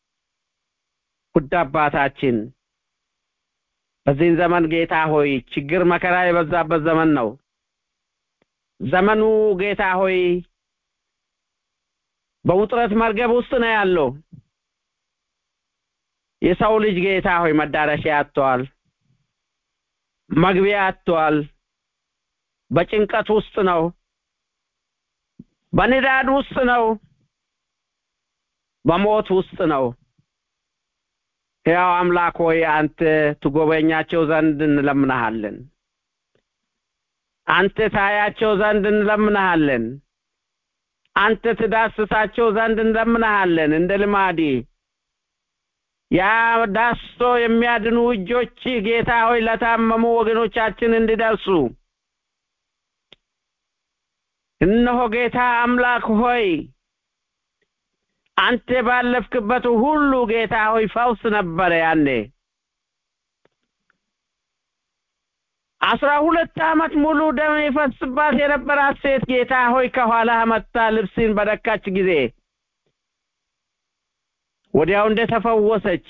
ውድ አባታችን በዚህን ዘመን ጌታ ሆይ ችግር መከራ የበዛበት ዘመን ነው ዘመኑ ጌታ ሆይ በውጥረት መርገብ ውስጥ ነው ያለው የሰው ልጅ ጌታ ሆይ መዳረሻ አጥቷል መግቢያ አጥቷል በጭንቀት ውስጥ ነው በንዳድ ውስጥ ነው በሞት ውስጥ ነው ሕያው አምላክ ሆይ አንተ ትጎበኛቸው ዘንድ እንለምናሃለን አንተ ታያቸው ዘንድ እንለምናሃለን አንተ ትዳስሳቸው ዘንድ እንለምናሃለን እንደ ልማዲ ያ ዳስሶ የሚያድኑ እጆች ጌታ ሆይ ለታመሙ ወገኖቻችን እንዲደርሱ እነሆ ጌታ አምላክ ሆይ አንተ ባለፍክበት ሁሉ ጌታ ሆይ ፈውስ ነበረ ያኔ አስራ ሁለት ዓመት ሙሉ ደም ይፈስባት የነበራት ሴት ጌታ ሆይ ከኋላ መታ ልብስን በደካች ጊዜ ወዲያው እንደተፈወሰች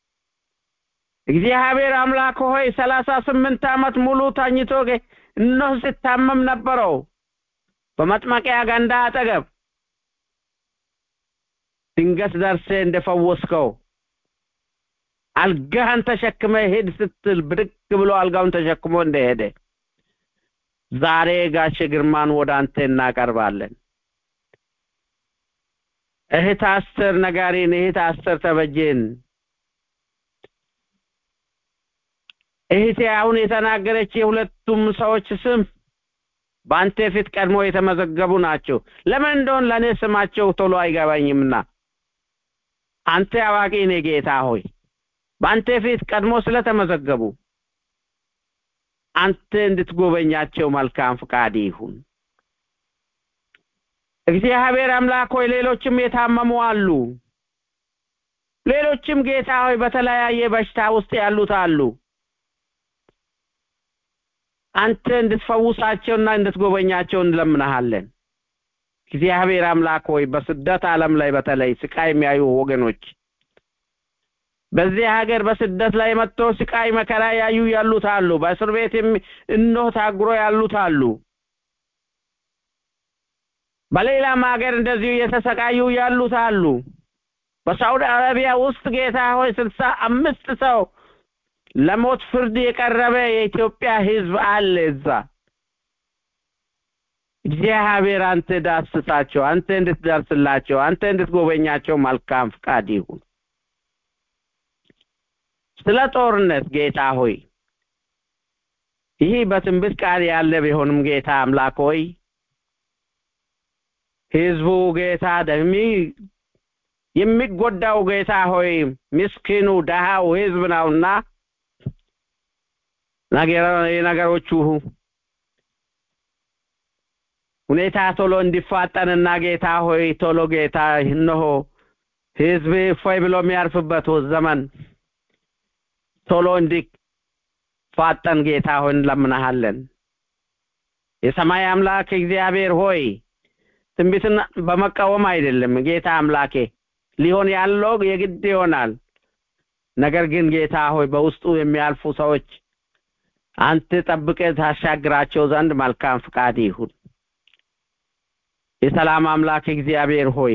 እግዚአብሔር አምላክ ሆይ ሰላሳ ስምንት ዓመት ሙሉ ተኝቶ እነሆ ሲታመም ነበረው በመጥመቂያ ገንዳ አጠገብ ድንገት ደርሴ እንደፈወስከው አልጋህን ተሸክመ ሄድ ስትል ብድግ ብሎ አልጋውን ተሸክሞ እንደሄደ ዛሬ ጋሽ ግርማን ወደ አንተ እናቀርባለን። እህት አስተር ነጋሪን፣ እህት አስተር ተበጀን፣ እህቴ አሁን የተናገረች የሁለቱም ሰዎች ስም በአንተ ፊት ቀድሞ የተመዘገቡ ናቸው። ለምን እንደሆን ለእኔ ስማቸው ቶሎ አይገባኝምና አንተ አዋቂ ነህ ጌታ ሆይ በአንተ ፊት ቀድሞ ስለተመዘገቡ አንተ እንድትጎበኛቸው መልካም ፍቃድ ይሁን። እግዚአብሔር አምላክ ሆይ ሌሎችም የታመሙ አሉ። ሌሎችም ጌታ ሆይ በተለያየ በሽታ ውስጥ ያሉት አሉ። አንተ እንድትፈውሳቸውና እንድትጎበኛቸው እንለምናሃለን። እግዚአብሔር አምላክ ሆይ በስደት ዓለም ላይ በተለይ ስቃይ የሚያዩ ወገኖች በዚህ ሀገር በስደት ላይ መጥቶ ስቃይ መከራ ያዩ ያሉት አሉ። በእስር ቤት እነሆ ታጉሮ ያሉት አሉ። በሌላም ሀገር እንደዚሁ እየተሰቃዩ ያሉት አሉ። በሳውዲ አረቢያ ውስጥ ጌታ ሆይ ስልሳ አምስት ሰው ለሞት ፍርድ የቀረበ የኢትዮጵያ ሕዝብ አለ እዛ። እግዚአብሔር አንተ ዳስሳቸው፣ አንተ እንድትደርስላቸው፣ አንተ እንድትጎበኛቸው መልካም ፍቃድ ይሁን። ስለ ጦርነት ጌታ ሆይ ይህ በትንቢት ቃል ያለ ቢሆንም ጌታ አምላክ ሆይ ህዝቡ ጌታ ደሚ የሚጎዳው ጌታ ሆይ ምስኪኑ ደሃው ህዝብ ነውና የነገሮቹ ሁኔታ ቶሎ እንዲፋጠንና ጌታ ሆይ ቶሎ ጌታ እነሆ ህዝብ እፎይ ብሎ የሚያርፍበት ዘመን ቶሎ እንዲፋጠን ጌታ ሆይ እንለምናሃለን። የሰማይ አምላክ እግዚአብሔር ሆይ ትንቢትን በመቃወም አይደለም ጌታ አምላኬ ሊሆን ያለው የግድ ይሆናል። ነገር ግን ጌታ ሆይ በውስጡ የሚያልፉ ሰዎች አንተ ጠብቀህ ታሻግራቸው ዘንድ መልካም ፍቃድ ይሁን። የሰላም አምላክ እግዚአብሔር ሆይ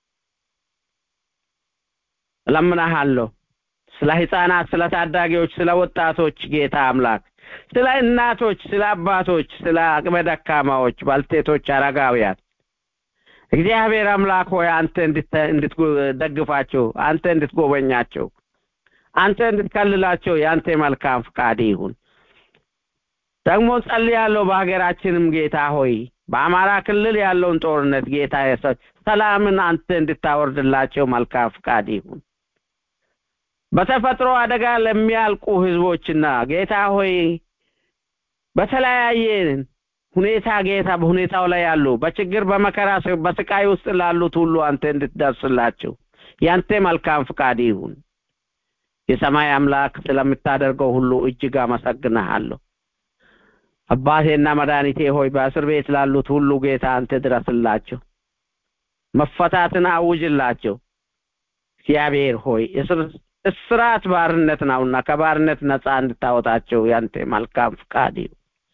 እለምናሃለሁ ስለ ህፃናት፣ ስለ ታዳጊዎች፣ ስለ ወጣቶች ጌታ አምላክ ስለ እናቶች፣ ስለ አባቶች፣ ስለ አቅመ ደካማዎች፣ ባልቴቶች፣ አረጋውያን እግዚአብሔር አምላክ ሆይ አንተ እንድትደግፋቸው፣ አንተ እንድትጎበኛቸው፣ አንተ እንድትከልላቸው የአንተ መልካም ፍቃድ ይሁን። ደግሞ ጸልያለሁ በሀገራችንም ጌታ ሆይ በአማራ ክልል ያለውን ጦርነት ጌታ ሰላምን አንተ እንድታወርድላቸው መልካም ፍቃድ ይሁን። በተፈጥሮ አደጋ ለሚያልቁ ህዝቦችና ጌታ ሆይ በተለያየ ሁኔታ ጌታ በሁኔታው ላይ ያሉ በችግር በመከራ በስቃይ ውስጥ ላሉት ሁሉ አንተ እንድትደርስላቸው ያንተ መልካም ፍቃድ ይሁን። የሰማይ አምላክ ስለምታደርገው ሁሉ እጅግ አመሰግንሃለሁ። አባቴና መድኃኒቴ ሆይ በእስር ቤት ላሉት ሁሉ ጌታ አንተ ድረስላቸው፣ መፈታትን አውጅላቸው። እግዚአብሔር ሆይ እስራት ባርነት ነውና ከባርነት ነፃ እንድታወጣቸው ያንተ መልካም ፍቃድ ይሁን።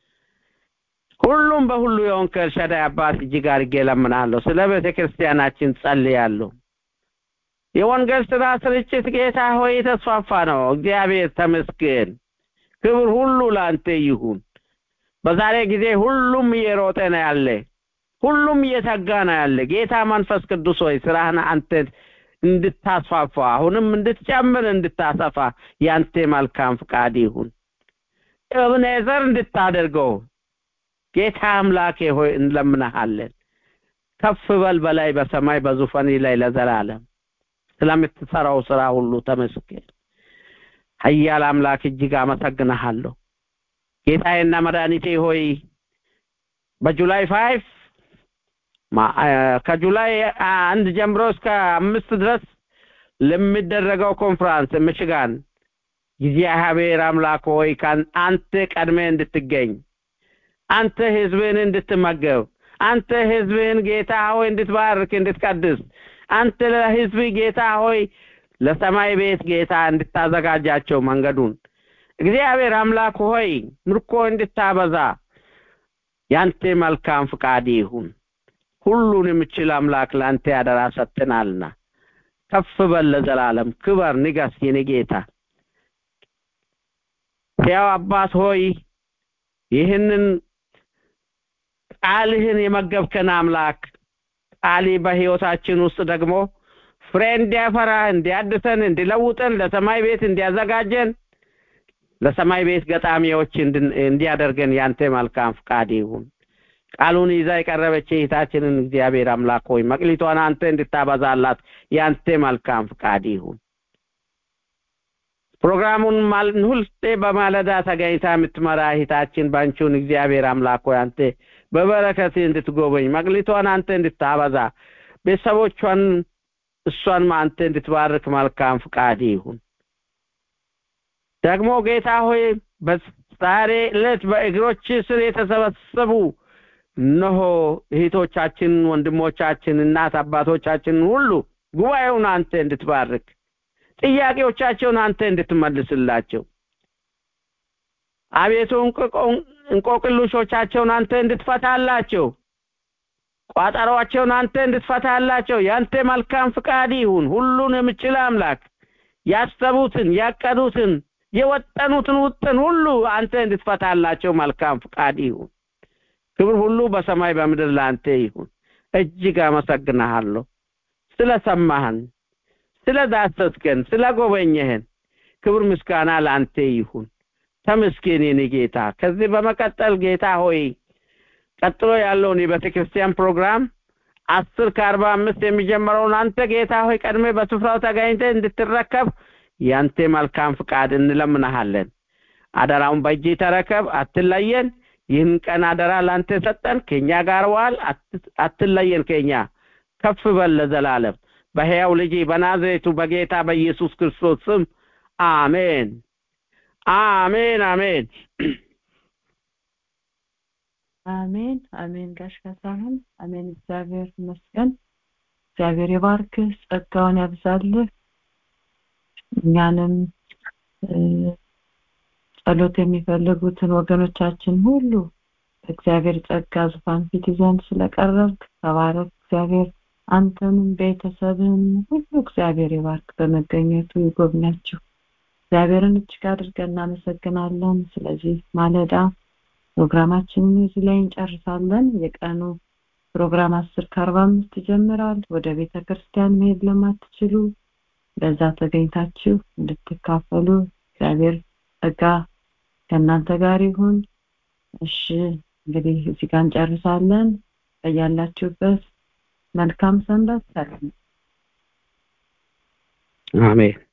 ሁሉም በሁሉ የሆንክ ኤልሻዳይ አባት እጅግ አድርጌ እለምናለሁ። ስለ ቤተ ክርስቲያናችን ጸልያለሁ። የወንጌል ስራ ስርጭት ጌታ ሆይ የተስፋፋ ነው። እግዚአብሔር ተመስገን። ክብር ሁሉ ለአንተ ይሁን። በዛሬ ጊዜ ሁሉም እየሮጠ ነው ያለ፣ ሁሉም እየተጋ ነው ያለ። ጌታ መንፈስ ቅዱስ ሆይ ስራህን አንተ እንድታስፋፋ አሁንም እንድትጨምር እንድታሰፋ ያንተ መልካም ፍቃድ ይሁን። እብኔዘር እንድታደርገው ጌታ አምላኬ ሆይ እንለምናሃለን። ከፍ በል በላይ በሰማይ በዙፋን ላይ ለዘላለም ስለምትሰራው ስራ ሁሉ ተመስገን። ኃያል አምላክ እጅግ አመሰግንሃለሁ። ጌታዬና መድኃኒቴ ሆይ በጁላይ ፋይቭ ከጁላይ አንድ ጀምሮ እስከ አምስት ድረስ ለሚደረገው ኮንፍራንስ ምሽጋን እግዚአብሔር አምላክ ሆይ አንተ ቀድሜ እንድትገኝ አንተ ህዝብህን እንድትመገብ አንተ ህዝብህን ጌታ ሆይ እንድትባርክ እንድትቀድስ አንተ ለህዝብ ጌታ ሆይ ለሰማይ ቤት ጌታ እንድታዘጋጃቸው መንገዱን እግዚአብሔር አምላክ ሆይ ምርኮ እንድታበዛ ያንተ መልካም ፍቃድ ይሁን። ሁሉን የምችል አምላክ ለአንተ ያደራ ሰጥተናልና ከፍ በል ለዘላለም ክበር፣ ንገስ የኔ ጌታ ሕያው አባት ሆይ ይህንን ቃልህን የመገብከን አምላክ ቃሊ በህይወታችን ውስጥ ደግሞ ፍሬ እንዲያፈራ እንዲያድሰን እንዲለውጠን ለሰማይ ቤት እንዲያዘጋጀን ለሰማይ ቤት ገጣሚዎች እንዲያደርገን ያንተ መልካም ፍቃድ ይሁን ቃሉን ይዛ የቀረበች እህታችንን እግዚአብሔር አምላክ ሆይ መቅሊቷን አንተ እንድታበዛላት ያንተ መልካም ፍቃድ ይሁን ፕሮግራሙን ሁልጤ በማለዳ ተገኝታ የምትመራ እህታችን ባንቹን እግዚአብሔር አምላክ ሆይ አንተ በበረከት እንድትጎበኝ መቅሊቷን አንተ እንድታበዛ ቤተሰቦቿን እሷን አንተ እንድትባርክ መልካም ፍቃድ ይሁን ደግሞ ጌታ ሆይ በዛሬ ዕለት በእግሮች ስር የተሰበሰቡ እነሆ እህቶቻችን ወንድሞቻችን እናት አባቶቻችን ሁሉ ጉባኤውን አንተ እንድትባርክ ጥያቄዎቻቸውን አንተ እንድትመልስላቸው አቤቱ እንቆቅልሾቻቸውን አንተ እንድትፈታላቸው ቋጠሯቸውን አንተ እንድትፈታላቸው ያንተ መልካም ፍቃድ ይሁን ሁሉን የምችል አምላክ ያሰቡትን ያቀዱትን የወጠኑትን ውጥን ሁሉ አንተ እንድትፈታላቸው መልካም ፍቃድ ይሁን ክብር ሁሉ በሰማይ በምድር ለአንተ ይሁን እጅግ አመሰግናሃለሁ ስለሰማህን ስለ ዳሰስከን ስለ ጎበኘህን ክብር ምስጋና ለአንተ ይሁን ተመስገን የኔ ጌታ ከዚህ በመቀጠል ጌታ ሆይ ቀጥሎ ያለውን የቤተ ክርስቲያን ፕሮግራም አስር ከአርባ አምስት የሚጀምረውን አንተ ጌታ ሆይ ቀድሜ በስፍራው ተገኝተ እንድትረከብ ያንተ መልካም ፍቃድ እንለምናሃለን አደራውን በእጅ ተረከብ አትለየን ይህን ቀን አደራ ላንተ ሰጠን ከኛ ጋር ዋል አትለየን ከኛ ከፍ በል ለዘላለም በሕያው ልጅ በናዝሬቱ በጌታ በኢየሱስ ክርስቶስ ስም አሜን አሜን አሜን አሜን አሜን ጋሽ ካሳሁን አሜን እግዚአብሔር ይመስገን እግዚአብሔር ይባርክህ ጸጋውን ያብዛልህ እኛንም ጸሎት የሚፈልጉትን ወገኖቻችን ሁሉ እግዚአብሔር ጸጋ ዙፋን ፊት ይዘን ስለቀረብክ ተባረክ እግዚአብሔር አንተንም ቤተሰብን ሁሉ እግዚአብሔር ይባርክ በመገኘቱ ይጎብኛችሁ እግዚአብሔርን እጅግ አድርገን እናመሰግናለን ስለዚህ ማለዳ ፕሮግራማችንን እዚህ ላይ እንጨርሳለን የቀኑ ፕሮግራም አስር ከአርባ አምስት ይጀምራል ወደ ቤተ ክርስቲያን መሄድ ለማትችሉ በዛ ተገኝታችሁ እንድትካፈሉ እግዚአብሔር ጸጋ ከእናንተ ጋር ይሁን እሺ እንግዲህ እዚህ ጋር እንጨርሳለን በያላችሁበት መልካም ሰንበት ሰላም አሜን